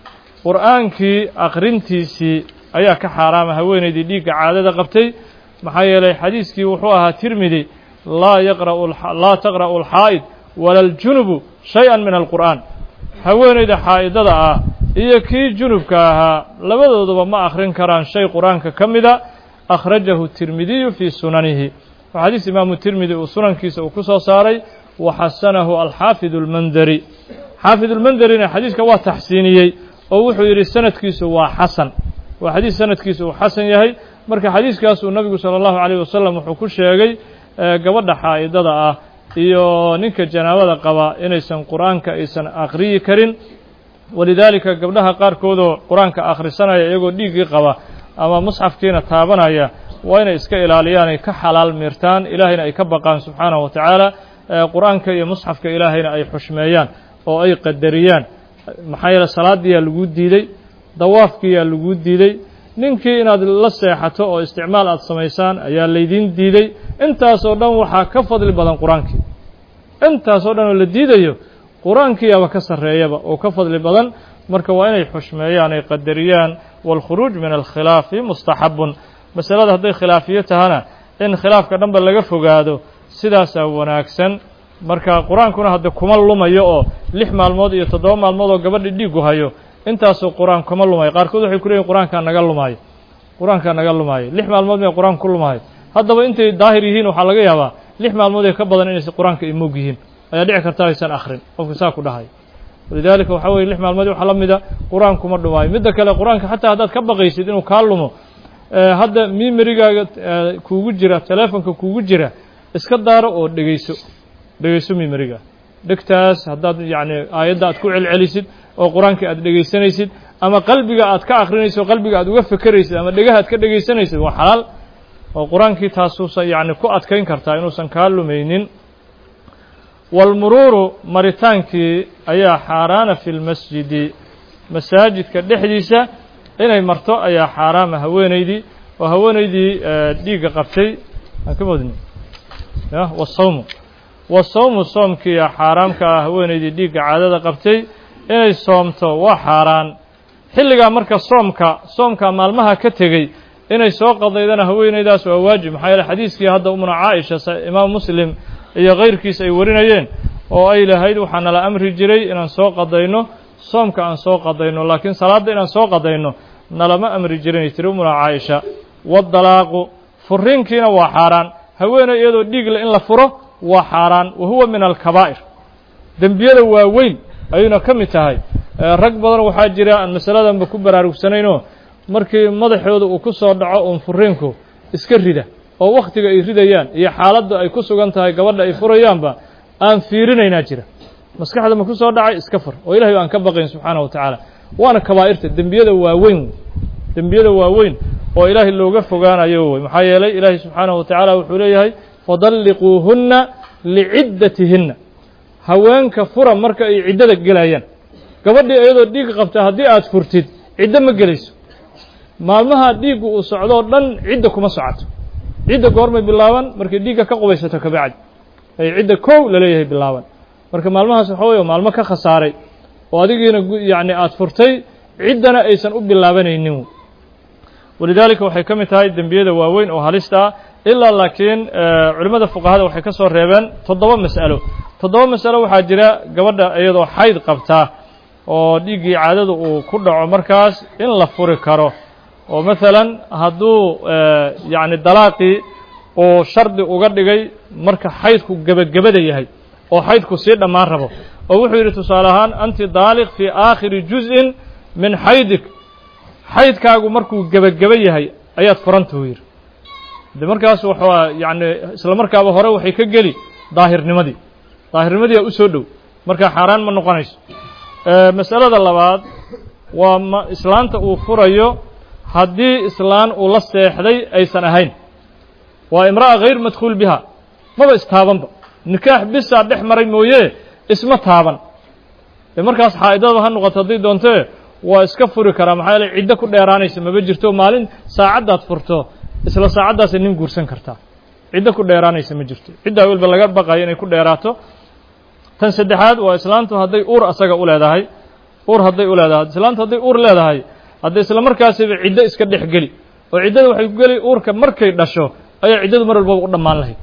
qur'aankii akhrintiisii ayaa ka xaaraama haweenaydii dhiigga caadada qabtay maxaa yeelay xadiiskii wuxuu ahaa tirmidi laa yaqra'u laa taqra'u alxaa'id wala aljunubu shay-an min alqur'aan haweenayda xaa'idada ah iyo kii junubka ahaa labadooduba ma akhrin karaan shay qur-aanka ka mida akhrajahu tirmidiyu fii sunanihi waa xadiis imaamu tirmidi uu sunankiisa uu ku soo saaray wa xasanahu alxaafid اlmanderi xaafid ulmanderina xadiiska waa taxsiiniyey oo wuxuu yidhi sanadkiisu waa xasan waa xadiis sanadkiisu uu xasan yahay marka xadiiskaasuu nabigu salى اllahu عalيه wasalam wuxuu ku sheegay gabadha xaa'idada ah iyo ninka janaabada qaba inaysan qur-aanka aysan akhriyi karin walidaalika gabdhaha qaarkoodoo qur-aanka akhrisanaya iyagoo dhiiggii qaba ama musxafkiina taabanaya waa inay iska ilaaliyaan ay ka xalaal miirtaan ilaahayna ay ka baqaan subxaanahu wa tacaala qur-aanka iyo musxafka ilaahayna ay xushmeeyaan oo ay qadariyaan maxaa yeele salaadiyaa laguu diiday dawaafkiyaa laguu diiday ninkii inaad la seexato oo isticmaal aad samaysaan ayaa laydiin diiday intaasoo dhan waxaa ka fadli badan qur-aankii intaasoo dhan oo la diidayo qur-aankiiaba ka sarreeyaba oo ka fadli badan marka waa inay xushmeeyaan ay qadariyaan waalkhuruuj min alkhilaafi mustaxabun masalada hadday khilaafiyo tahana in khilaafka dhanba laga fogaado sidaasaa wanaagsan marka qur-aankuna hadde kuma lumayo oo lix maalmood iyo toddoba maalmood oo gabadha dhiigu hayo intaasoo qur-aan kuma lumayo qaarkood waxay ku leeyihin qur-aankaa naga lumaayo qur-aankaa naga lumaayo lix maalmood may qur-aanka ku lumaayo haddaba intay daahir yihiin waxaa laga yaabaa lix maalmood ee ka badan inaysa qur-aanka ay moog yihiin ayaa dhici karta aysan akhrin qofka saa ku dhahay walidaalika waxaa weye lix maalmood waxaa la mida qur-aan kuma dhumaayo midda kale qur-aanka xataa haddaad ka baqaysid inuu kaa lumo hadda mimerigaaga kuugu jira teleefonka kuugu jira iska daaro oo dhegeyso dhegeyso mimeriga dhegtaas haddaad yacni aayadda aad ku celcelisid oo qur-aankii aad dhegaysanaysid ama qalbiga aad ka akrinaysid oo qalbiga aad uga fekeraysid ama dhegaha aad ka dhegaysanaysid waa xalaal oo qur-aankii taasuusa yacni ku adkayn kartaa inuusan kaa lumaynin walmuruuru maritaankii ayaa xaaraana fi lmasjidi masaajidka dhexdiisa inay marto ayaa xaaraama haweenaydii oo haweenaydii dhiigga qabtay aan ka modni ya wasawmu wasawmu soomkiiya xaaraamka ah haweenaydii dhiigga caadada qabtay inay soomto waa xaaraan xilligaa marka soomka soomka maalmaha ka tegey inay soo qadaydana haweenaydaas waa waajib maxaa yeele xadiiskii hadda umna caaisha imaam muslim iyo kayrkiis ay warinayeen oo ay lahayd waxaa nala amri jiray inaan soo qadayno soomka aan soo qadayno laakiin salaadda inaan soo qadayno nalama amri jirinay tiri umna caaisha waddalaaqu furiinkiina waa xaaraan haweeney iyadoo dhiigle in la furo waa xaaraan wa huwa min alkabaa'ir dembiyada waaweyn ayuuna ka mid tahay rag badan waxaa jira aan masaladanba ku baraarugsanaynoo markii madaxooda uu ku soo dhaco uun furiinku iska rida oo wakhtiga ay ridayaan iyo xaaladda ay ku sugan tahay gabadha ay furayaanba aan fiirinaynaa jira maskaxda ma ku soo dhacay iska fur oo ilahay aan ka baqayn subxaana wa tacaala waana kabaa'irta dembiyada waaweyn dembiyada waaweyn oo ilaahay looga fogaanayo wey maxaa yeelay ilaahay subxaanahu wa tacaala wuxuu leeyahay fadalliquuhunna liciddatihinna haweenka fura marka ay ciddada gelayaan gabadhii iyadoo dhiig qabta haddii aad furtid ciddo ma gelayso maalmaha dhiiggu uu socdoo dhan cidda kuma socoto cidda goormay bilaaban markay dhiigga ka qubaysato kabacdi ay cidda kow laleeyahay bilaaban marka maalmahaas waxa weye maalmo ka khasaaray oo adigiina yacni aada furtay ciddana aysan u bilaabanaynin walidaalika waxay ka mid tahay dembiyada waaweyn oo halista ah ilaa laakiin culimmada fuqahada waxay ka soo reebeen toddoba mas'alo toddoba masalo waxaa jira gabadha iyadoo xayd qabtaa oo dhiiggii caadada uu ku dhaco markaas in la furi karo oo maalan hadduu yacni dalaaqii uu shardi uga dhigay marka xaydku gebagabada yahay oo xaydku sii dhammaan rabo oo wuxuu yidhi tusaale ahaan anti daaliq fii aakhiri juz'in min xaydik xaydkaagu markuu gebageba yahay ayaad furanta u yidhi de markaas waxaa yacni isla markaaba hore waxay ka geli daahirnimadii daahirnimadii aa u soo dhow markaa xaaraan ma noqonayso masalada labaad waa ma islaanta uu furayo haddii islaan uu la seexday aysan ahayn waa imra'a hayr madkhuul biha maba istaabanba nikaax bisaa dhex maray mooye isma taaban dee markaas xaa'idadaba ha noqoto haddii doontee waa iska furi karaa maxaa yeele ciddo ku dheeraanaysa maba jirto maalin saacaddaad furto isla saacaddaasay nin guursan kartaa ciddo ku dheeraanaysa ma jirto ciddaa welba laga baqayo inay ku dheeraato tan saddexaad waa islaantu hadday uur asaga u leedahay uur hadday u leedahay islaantu hadday uur leedahay hadday isla markaasiba ciddo iska dhex geli oo ciddada waxay ku geli uurka markay dhasho ayaa ciddadu mar walbaba u dhammaan lahayd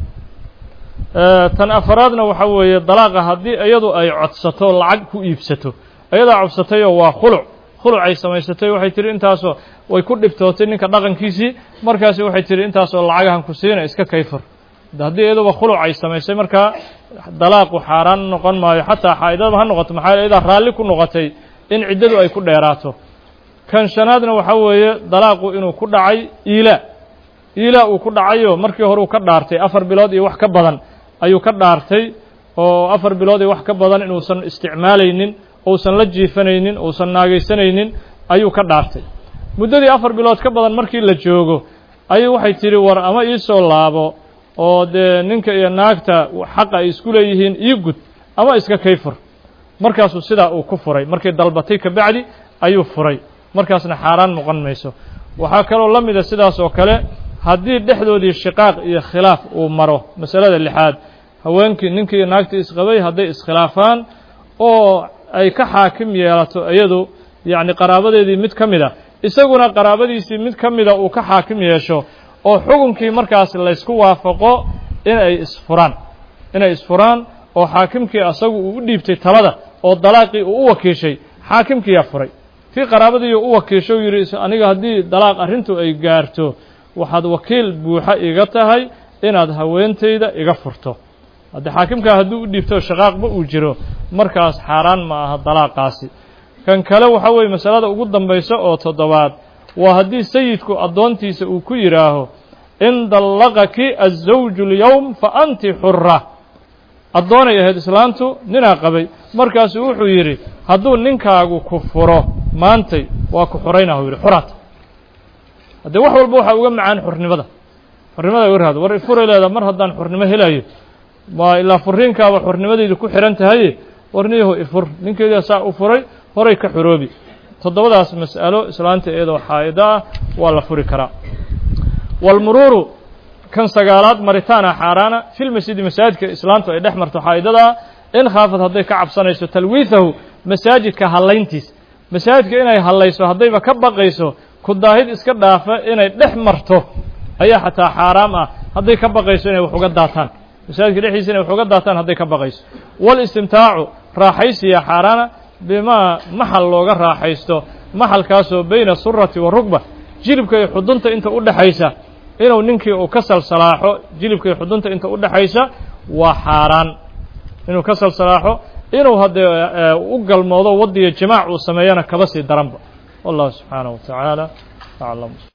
tan afaraadna waxa weeye dalaaqa haddii iyadu ay codsato lacag ku iibsato iyadaa codsatayoo waa khuluc khuluc ay samaysatay waxay tihi intaasoo way ku dhibtootay ninka dhaqankiisii markaasi waxay tihi intaasoo lacagahan ku siina iska kayfur haddii iyaduba khuluc ay samaysay markaa dalaaqu xaaraan noqon maayo xataa xaa'idadaba ha noqoto maxaa iyadaa raalli ku noqotay in ciddadu ay ku dheeraato kan shanaadna waxaa weeye dalaaqu inuu ku dhacay iilaa iilaa uu ku dhacayo markii hore uu ka dhaartay afar bilood iyo wax ka badan ayuu ka dhaartay oo afar bilood iyo wax ka badan inuusan isticmaalaynin uusan la jiifanaynin uusan naagaysanaynin ayuu ka dhaartay muddadii afar bilood ka badan markii la joogo ayuu waxay tidhi war ama iisoo laabo oo dee ninka iyo naagta xaqa ay isku leeyihiin ii gud ama iska kayfur markaasuu sidaa uu ku furay markay dalbatay kabacdi ayuu furay markaasna xaaraan noqon mayso waxaa kaloo la mida sidaas oo kale haddii dhexdoodii shiqaaq iyo khilaaf uu maro masalada lixaad haweenkii ninkii iyo naagtii isqabay hadday iskhilaafaan oo ay ka xaakim yeelato iyadu yacni qaraabadeedii mid ka mid a isaguna qaraabadiisii mid ka mida uu ka xaakim yeesho oo xukunkii markaas laysku waafaqo inay isfuraan inay isfuraan oo xaakimkii asagu uu u dhiibtay talada oo dalaaqii uu u wakiishay xaakimkiiyaa furay kii qaraabadii u wakiisho yidhi aniga haddii dalaaq arrintu ay gaarto waxaad wakiil buuxa iga tahay inaad haweentayda iga furto haddii xaakimkaa hadduu u dhiibto shaqaaqba uu jiro markaas xaaraan ma aha dalaaqaasi kan kale waxa weeye masalada ugu dambaysa oo toddobaad waa haddii sayidku addoontiisa uu ku yidhaaho in dallaqaki azawju اlyowm fa anti xura addoonay ahayd islaantu ninaa qabay markaasuu wuxuu yidhi hadduu ninkaagu ku furo maantay waa ku xuraynah u yidhi xuraata haddee wax walba waxaa uga macaan xurnimada xurnimada warhaado war ifuray leeda mar haddaan xurnimo helayo ma ilaa furiinkaaba xurnimadaydu ku xihan tahaye warniyaho ifur ninkeedia saa u furay horay ka xoroobi toddobadaas mas'alo islaanta iyadoo xaa'ido ah waa la furi karaa walmuruuru kan sagaalaad maritaana xaaraana filmasjidi masaajidka islaantu ay dhex marto xaa'idadaa in khaafad hadday ka cabsanayso talwiihahu masaajidka hallayntiis masaajidka inay hallayso haddayba ka baqayso ku daahid iska dhaafa inay dhex marto ayaa xataa xaaraam ah hadday ka baqayso inay wax uga daataan masaajidka dhexdiisa inay wax uga daataan hadday ka baqayso walistimtaacu raaxaysiya xaaraana bimaa maxal looga raaxaysto maxalkaasoo bayna surati wa rugba jilibka iyo xudunta inta u dhexaysa inuu ninkii uu ka salsalaaxo jilibka iyo xudunta inta u dhexaysa waa xaaraan inuu ka salsalaaxo inuu haddee u galmoodo waddiyo jimaac uu sameeyana kaba sii daranba wallahu subxaanaه wa tacaala aclam